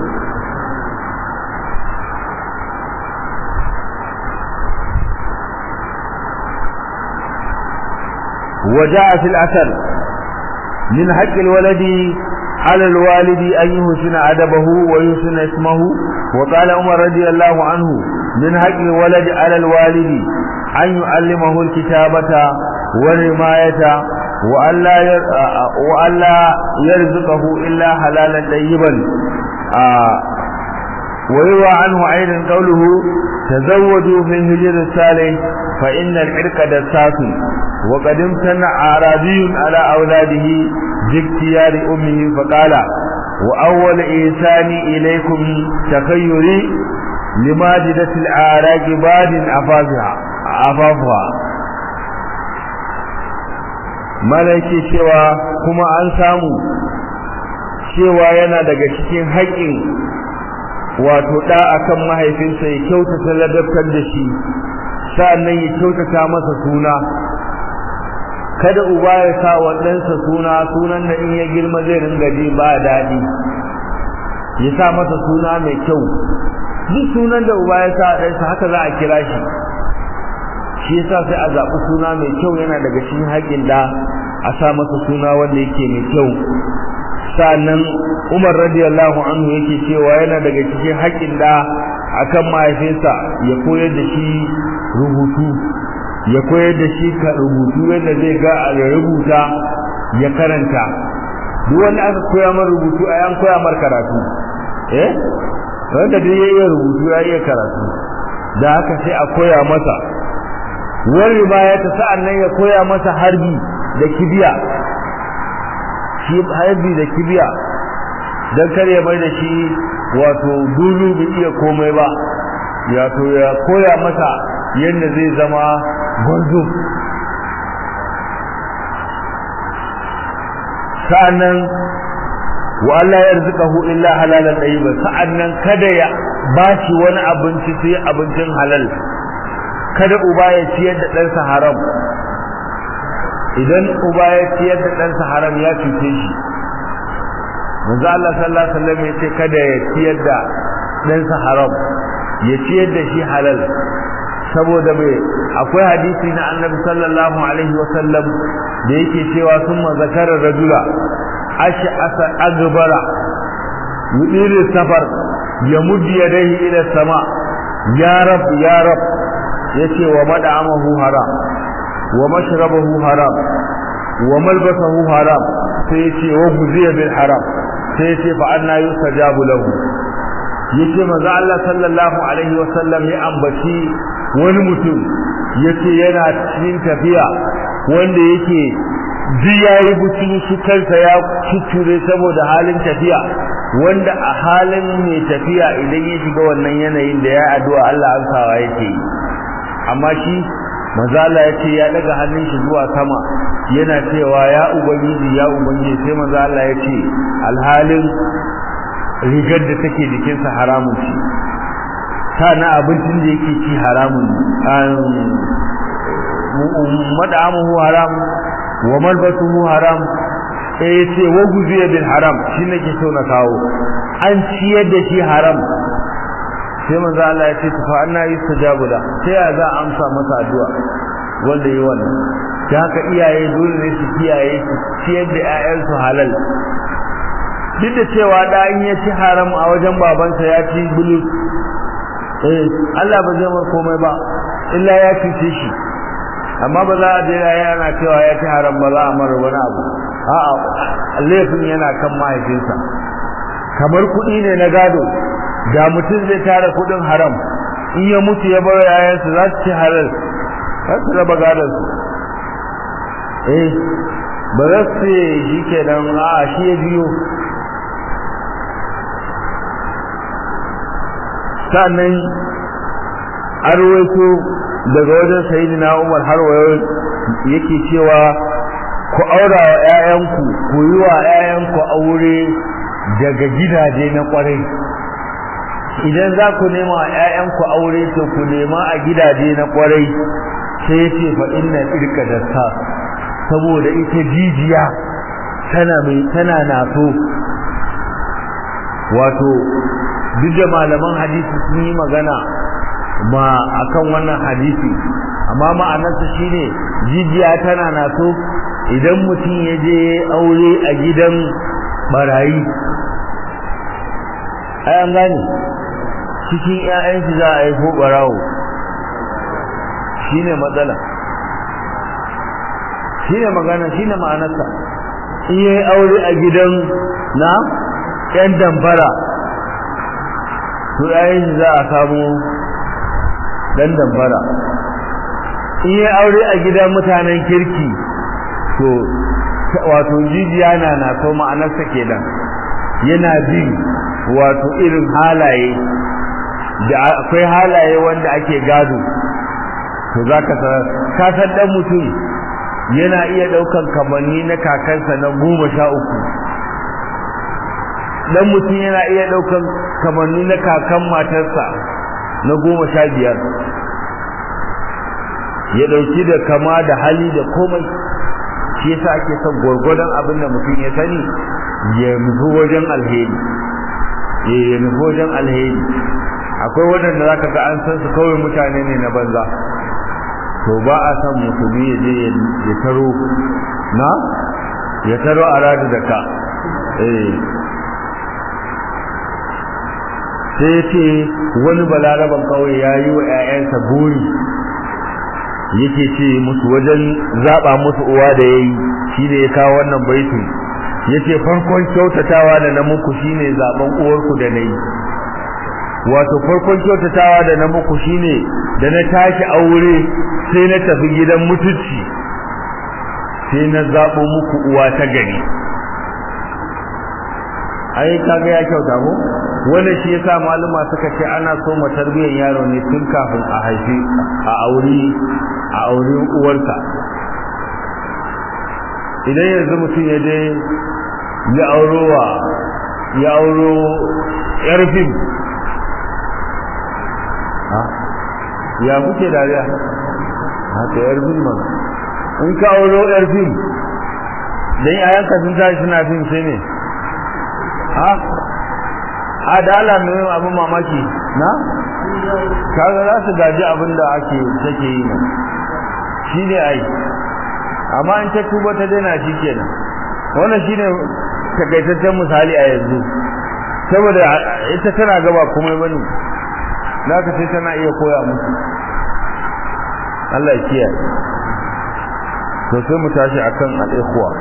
وجاء في الأثر من حق الولد على الوالد أن يحسن أدبه ويحسن اسمه وقال عمر رضي الله عنه من حق الولد على الوالد أن يعلمه الكتابة والرماية وألا وألا يرزقه إلا حلالا طيبا ويروى عنه أيضا قوله تزوجوا في الهجر الصالح فإن العرق دساس وقد امتنع أعرابي على أولاده باختيار أمه فقال وأول إيساني إليكم تخيري لماجدة الأعراق باد أفافها أفافها malaki cewa kuma an samu cewa yana daga cikin haƙƙin wato ɗa akan mahaifinsa ya kyautata ladabtar da shi sa'annan ya kyautata masa suna kada uba ya sa wa ɗansa suna sunan da in ya girma zai ringa ji ba daɗi ya sa masa suna mai kyau duk sunan da uba ya sa ɗansa haka za a kira shi shi yasa sai a zaɓi suna mai kyau yana daga cikin haƙƙin da a sa masa suna wanda yake mai kyau sannan Umar radiyallahu anhu yake cewa yana daga cikin haƙƙin da akan mahaifinsa ya koyar da shi rubutu ya koyar da shi ka rubutu yadda zai ga a rubuta ya karanta duk wanda aka koya mar rubutu a yan koya mar karatu eh wanda duk ya iya rubutu ya iya karatu da haka sai a koya masa wani baya ta sa'an nan ya koya masa harbi da kibiya shi harbi da kibiya don kar ya bai da shi wato dulu bai iya komai ba ya to ya koya masa yadda zai zama gwarzo sa'annan wa Allah ya rizqahu illa halalan tayyiban sa'annan kada ya bashi wani abinci sai abincin halal kada uba ya ciyar da ɗansa haram idan uba ya ciyar da ɗansa haram ya cuce shi manzo Allah sallallahu alaihi wasallam ya ce kada ya ciyar da ɗansa haram ya ciyar da shi halal saboda mai akwai hadisi na annabi sallallahu alaihi wasallam da yake cewa sun zakara rajula ashi asa agbara yudiru safar ya muddi yadayhi ila sama ya rab ya rab yace wa mad'amahu haram wa mashrabahu haram wa malbasahu haram sai yace wa guziya bil haram sai yace fa anna yusajabu lahu yace manzo Allah sallallahu alaihi wasallam ya ambaci wani mutum yace yana cikin tafiya wanda yake ji yayi buci shi kansa ya cuture saboda halin tafiya wanda a halin mai tafiya idan ya shiga wannan yanayin da ya addu'a Allah amsawa yake yi amma shi mazala ya ce ya daga hannun shi zuwa sama yana cewa ya ubangiji ya ubangiji sai mazala ya ce alhalin rigar da take jikinsa haramun ce na abincin da yake ci haramun mad'amuhu haram wa malbasuhu haram sai ya ce wa guziya bil haram shi nake so na kawo an ciyar da shi haram sai manzo Allah ya ce fa anna yustajabu da sai ya za amsa masa addu'a wanda yi wannan da haka iyaye dole ne su kiyaye su ciyar da ƴaƴansu halal duk da cewa da in ya ci haram a wajen babansa ya ci bulus eh Allah ba zai mar komai ba illa ya cuce shi amma ba za a je yana cewa ya ci haram ba za a mara wani abu a'a laifin yana kan mahaifinsa kamar kuɗi ne na gado da mutum zai tara kuɗin haram in ya mutu ya bar yayansa za su ci halal za su raba gadonsu eh ba za su ce shi kenan a shi ya biyo sannan arwaito daga wajen sayidina umar har wayo yake cewa ku aura wa 'ya'yanku ku yi wa 'ya'yanku aure daga gidaje na kwarai idan za ku nema wa 'ya'yanku aure to ku nema a gidaje na kwarai sai ce fa inna irka da sa saboda ita jijiya tana mai tana naso wato duk da malaman hadisi sun yi magana ma akan wannan hadisi amma ma'anarsa shine jijiya tana naso idan mutum ya je aure a gidan barayi ai an gane cikin 'ya'yansu za a yi ko barawo shine matsala shine magana shine ma'anarsa in yayi aure a gidan na yan damfara to yayin za a samu dan damfara in yayi aure a gidan mutanen kirki to wato jijiya na na so ma'anarsa kenan yana bin wato irin halaye da akwai halaye wanda ake gado to za ka san dan mutum yana iya ɗaukan kamanni na kakansa na goma sha uku dan mutum yana iya ɗaukan kamanni na kakan matarsa na goma sha biyar ya ɗauki da kama da hali da komai shi yasa ake son gwargwadon abin da mutum ya sani ya nufi wajen alheri ya nufi wajen alheri akwai waɗanda za ka ga an san su kawai mutane ne na banza to ba a san musulmi ya je ya taro na ya taro a radu da ka eh sai ce wani balaraban kawai ya yi wa 'ya'yansa buri yake ce musu wajen zaɓa musu uwa da ya yi shi ne ya kawo wannan baitin ya ce farkon kyautatawa da na muku shi ne zaɓen uwarku da na yi wato farkon kyautatawa da na muku shi ne da na tashi aure sai na tafi gidan mutunci sai na zaɓo muku uwa ta gari ai kaga ya kyauta ko wannan shi yasa maluma suka ce ana so mu tarbiyyar yaro ne tun kafin a haifi a aure a aure uwarka idan yanzu mutum ya je ya auro wa ya auro yar fim ya kuke dariya haka yar fim ba in ka auro yar fim dan yayanka sun tashi suna fim sai ne ha adala mai abin mamaki na kaga za su gaji abin da ake take yi ne shi ne ai amma in ta tuba ta daina shi kenan wannan shine takaitaccen misali a yanzu saboda ita tana gaba komai bane zaka sai tana iya koya musu Allah ya kiyaye to sai mu tashi akan al-ikhwa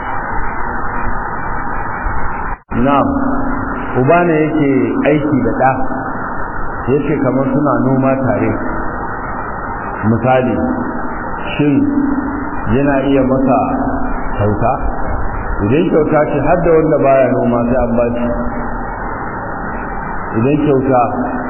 na'am uba ne yake aiki da ɗa yake kamar suna noma tare misali shin yana iya masa kyauta idan kyauta ce har da wanda baya noma sai an bashi idan kyauta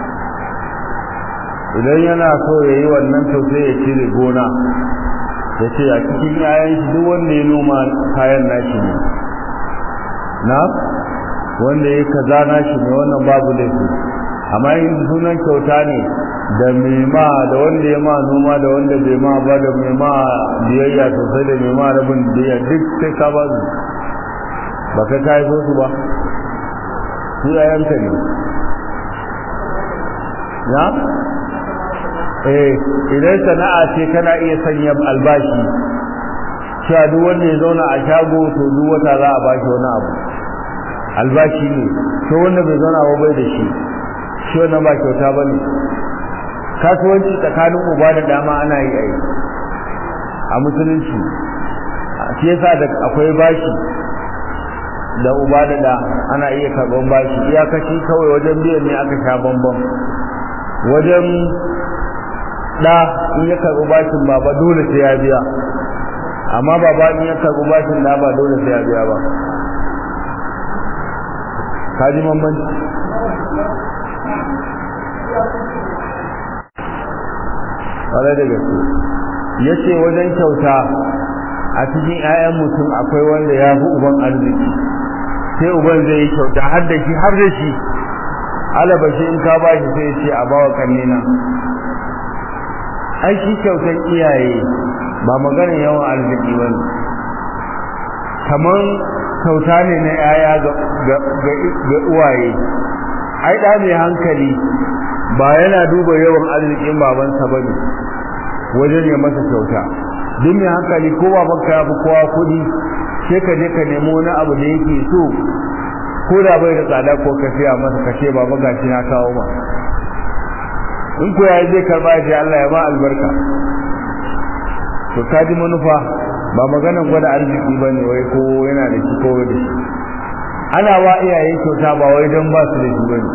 idan yana so ya yi wannan kyauta ya cire gona ya ce a cikin yayan shi duk wanda ya noma kayan nashi ne na wanda ya kaza nashi ne wannan babu laifi amma yin sunan kyauta ne da mai ma da wanda ya ma noma da wanda bai ma ba da mai ma biyayya sosai da mai ma rabin biyayya duk sai ka ba su ba ka ka so su ba su yayanka ne ya eh idan sana'a ce kana iya sanya albashi cewa duk wanda ya zauna a shago to duk wata za a bashi wani abu albashi ne to wanda bai zauna ba bai da shi shi wannan ba kyauta bane kasuwanci tsakanin uba da dama ana yi ai a musulunci shi yasa da akwai bashi da uba da da ana iya karban bashi iyakaci kawai wajen biyan ne aka sha bambam wajen da in ya karbi bashin baba dole sai ya biya amma baba in ya karbi bashin da ba dole sai ya biya ba kaji bambanci ƙwarai da gaske ya ce wajen kyauta a cikin 'ya'yan mutum akwai wanda ya fi uban arziki sai uban zai yi kyauta har da shi har da shi alabashi in ka ba shi sai ce a bawa kannina ai shi kyautar iyaye ba maganin yawan arziki ba ne kamar kyauta ne na 'ya'ya ga uwaye ai ɗa mai hankali ba yana duba yawan arzikin babansa ba ne wajen ya masa kyauta duk mai hankali ko babanka ya fi kowa kuɗi sai ka je ka nemo wani abu da yake so ko da bai da tsada ko ka siya masa ka ce baba gashi na kawo ma in ko yayi zai karba ya ce Allah ya ba albarka to ka ji manufa ba maganan gwada arziki ba ne wai ko yana da shi ko da shi ana wa iyaye kyauta ba wai don ba su da shi ba ne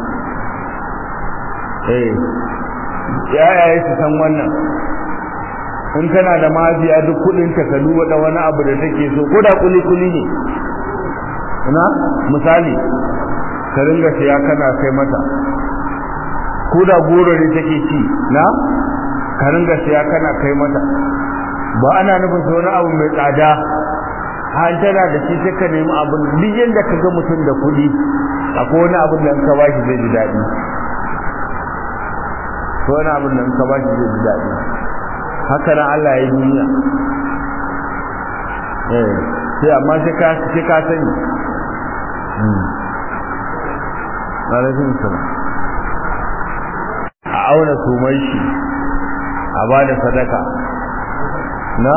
eh yayaye su san wannan in kana da mafiya duk kudin ta ka duba da wani abu da take so ko da kuli kuli ne na misali ka ringa siya kana kai mata ko da goro ne take ci na ka ringa siya kana kai mata ba ana nufin wani abu mai tsada har tana da shi sai ka nemi abin duk yanda ka ga mutum da kuɗi akwai wani abin da in ka bashi zai ji daɗi ko wani abin da in ka bashi zai ji daɗi haka nan Allah ya yi duniya eh sai amma sai ka sai ka sani alaikum salam a auna sumai shi a ba da sadaka na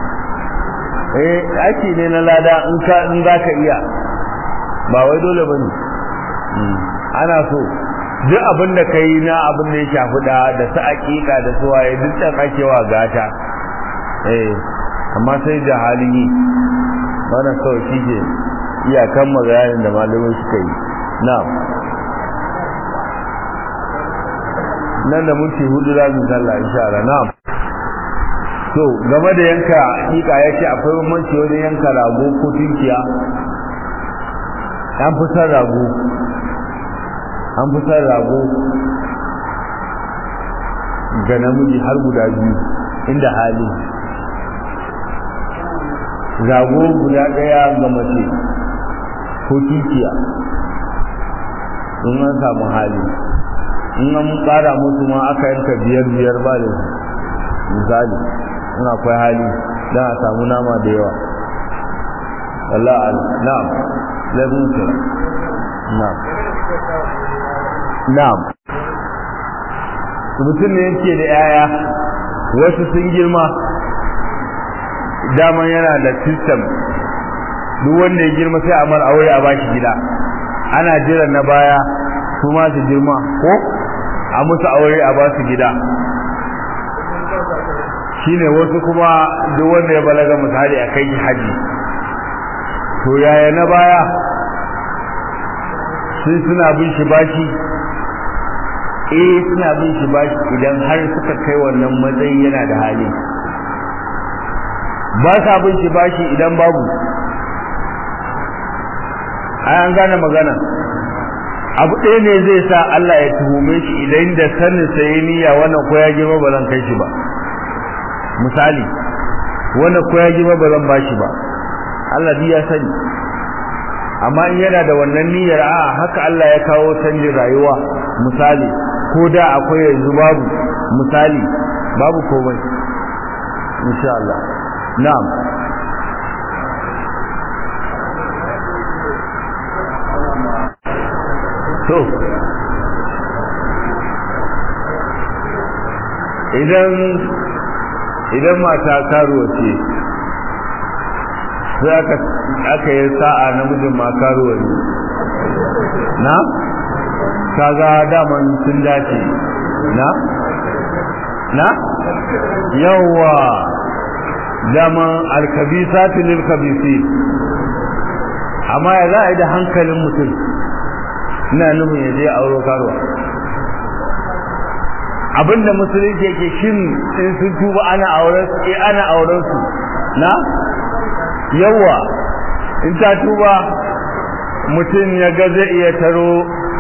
eh aiki ne na lada in ka in zaka iya ba wai dole bane ana so duk abin da kai na abin da ya shafi da da su aƙiƙa da su waye duk da kakewa gata eh amma sai da halin yi wannan kawai shi ke iyakan magayanin da malamai suka yi na'am nan da minti hudu za mu sallah insha Allah na'am to game da yanka hakika yace akwai bambanci wajen yanka rago ko tunkiya an fi san rago an fi san rago ga namiji har guda biyu inda hali rago guda ɗaya ga mace ko tunkiya in an samu hali in an ƙara musu ma aka yanka biyar biyar ba da misali in akwai hali don a samu nama da yawa Allah na'am laifin su na'am na'am mutum ne yake da yaya wasu sun girma daman yana da system duk wanda ya girma sai a mar aure a bashi gida ana jiran na baya su ma su girma ko a musu aure a basu gida shine wasu kuma duk wanda ya balaga misali a kai haji to yaya na baya sun suna bin shi bashi eh suna bin shi bashi idan har suka kai wannan matsayi yana da hali ba sa bin shi bashi idan babu ai an gane magana abu ɗaya ne zai sa Allah ya tuhume shi idan da sanin sa yayi niyya wannan ko ya girma ba zan kai shi ba misali wannan ko ya girma ba zan bashi ba Allah bi ya sani amma in yana da wannan niyyar a haka Allah ya kawo canjin rayuwa misali ko da akwai yanzu babu misali babu komai insha Allah na'am to idan idan mata karuwa ce sai aka aka yi sa'a namijin ma karuwa ne na kaga daman sun dace na na yawa dama alkabisatu lil kabisi amma ya za a yi da hankalin mutum ina nufin ya je auro karuwa abinda musulunci yake shin in sun tuba ana auren su eh ana auren su na yawa in ta tuba mutum ya ga zai iya taro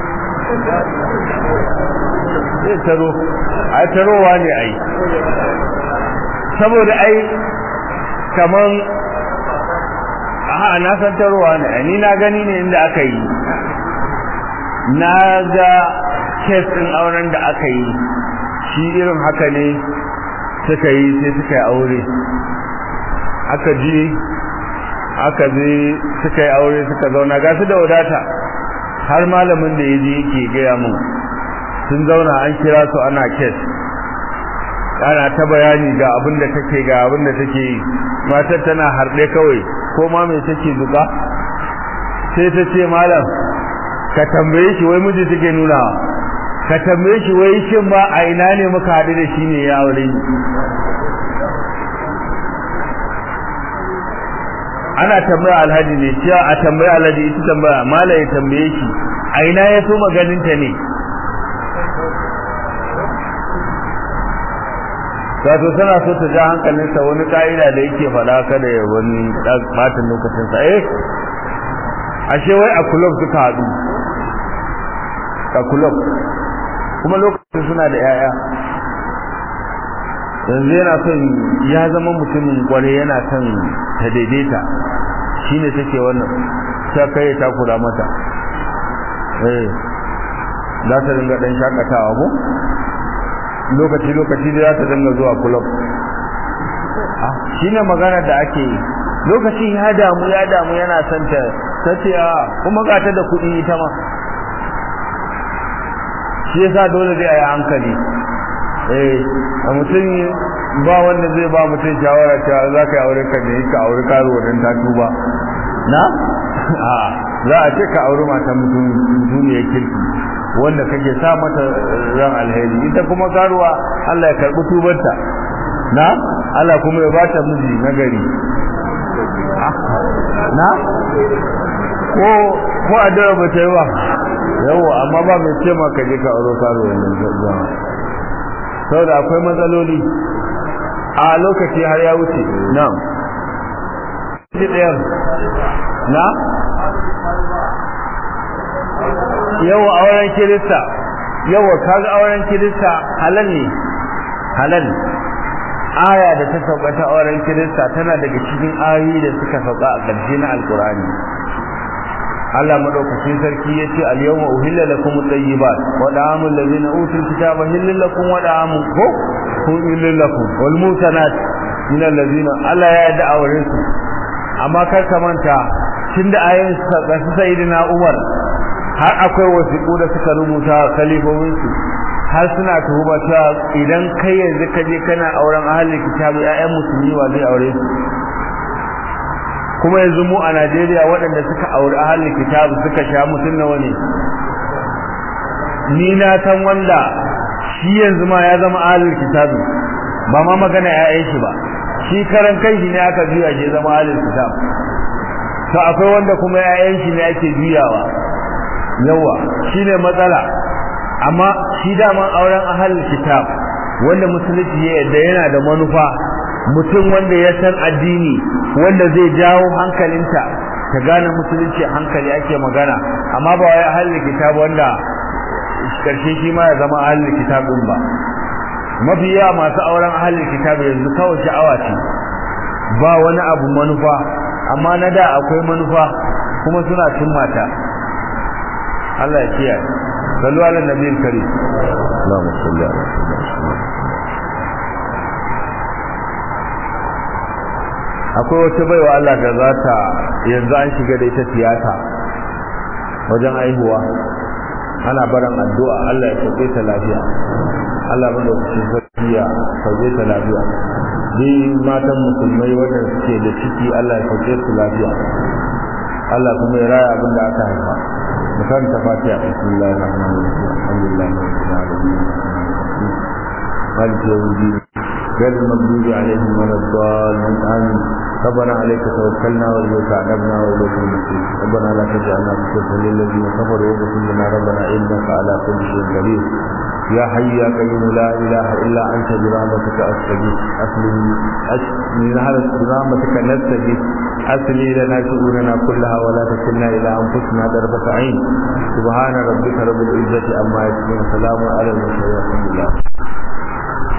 zai taro a tarowa ne ai saboda ai kaman a na san tarowa ne ni na gani ne inda aka yi na ga kes ɗin auren da aka yi shi irin haka ne suka yi sai suka yi aure aka ji aka je suka yi aure suka zauna ga su da wadata har malamin da ya je yake gaya mun sun zauna an kira su ana kes ana ta bayani ga abin da take ga abin da take yi matar tana harɗe kawai ko ma mai take duka sai ta ce malam ka tambaye shi wai miji take nuna ka tambaye shi wai shin ba a ina ne muka haɗu da shi ne ya aure ni ana tambaya alhaji ne cewa a tambaya alhaji ita tambaya mala ya tambaye shi a ina ya so maganinta ne wato tana so ta ja hankalinsa wani ka'ida da yake faɗa kada ya wani ɓatan lokacinsa eh ashe wai a kulob suka haɗu a kulob kuma lokacin suna da 'ya'ya yanzu yana son ya zama mutumin kware yana son ta daidaita shine take wannan ta kai ta kula mata eh za ta dinga dan shakatawa ko lokaci lokaci da za ta dinga zuwa club ah shine magana da ake yi lokacin ya damu ya damu yana son ta tace a kuma ga ta da kuɗi ita ma shi yasa dole zai yi hankali eh a mutum ba wanda zai ba mutum shawara cewa za ka yi aure ka ne ka aure karuwa don ta tuba na a za a ce ka aure mata mutum duniyar kirki wanda kake sa mata ran alheri ita kuma karuwa Allah ya karbi tubanta na Allah kuma ya bata miji na gari na ko ko addu'a ba ta yi ba yawa amma ba mai ce maka je ka aure karuwa ne zama saboda akwai matsaloli a lokaci har ya wuce na'am ɗayan na yawa auren kirista yawa kaga auren kirista halal ne halal aya da ta sauka ta auren kirista tana daga cikin ayoyi da suka sauka a ƙarshe na alkurani Allah madaukakin sarki yace al-yawma uhilla lakum at-tayyibat wa da'amul ladzina utul kitaba hillal lakum wa da'amul ko hillal lakum wal mutanat min alladzina Allah ya da auren su amma kar ka manta tunda ayoyin su sayyidina Umar har akwai wasiƙu da suka rubuta kalifofin su har suna tuhuma cewa idan kai yanzu ka je kana auren ahlul kitabi ƴaƴan musulmi wa zai aure su kuma yanzu mu a Najeriya waɗanda suka auri ahalin kitabu suka sha mutum nawa ne ni na san wanda shi yanzu ma ya zama ahalin kitabu ba ma magana ƴaƴan shi ba shi karan kai shi ne aka juya shi zama ahalin kitabu to akwai wanda kuma ƴaƴan shi ne ake juyawa yawa shine matsala amma shi dama auren ahalin kitab wanda musulunci ya yarda yana da manufa mutum wanda ya san addini wanda zai jawo hankalinta ta gane musulunci hankali ake magana amma ba wai ahlul kitab wanda karshe shi ma ya zama ahlul kitab din ba mafi yawa masu auren ahlul kitab yanzu kawai sha'awa ce ba wani abu manufa amma na da akwai manufa kuma suna cin mata Allah ya kiyaye sallu ala nabiyil karim Allahumma salli ala sayyidina akwai wata baiwa Allah da za ta yanzu an shiga da ita tiyata wajen aihuwa ana barin addu'a Allah ya sauke ta lafiya Allah bada kusa zakiya sauke ta lafiya ni matan musulmai wanda suke da ciki Allah ya sauke su lafiya Allah kuma ya raya abin da aka haifa mukan ta fatiha bismillahir rahmanir rahim alhamdulillahi rabbil alamin maliki yawmiddin غير المغضوب عليهم ولا الضالين آمين ربنا عليك توكلنا وإليك أنبنا وإليك المصير ربنا لا تجعلنا فتنة للذين كفروا واغفر لنا ربنا إنك على كل شيء قدير يا حي يا قيوم لا إله إلا أنت برحمتك أستغيث أسلم من هذا برحمتك نستغيث أسلي لنا شؤوننا كلها ولا تكلنا إلى أنفسنا ضربة عين سبحان ربك رب العزة عما يصفون سلام على المرسلين والحمد لله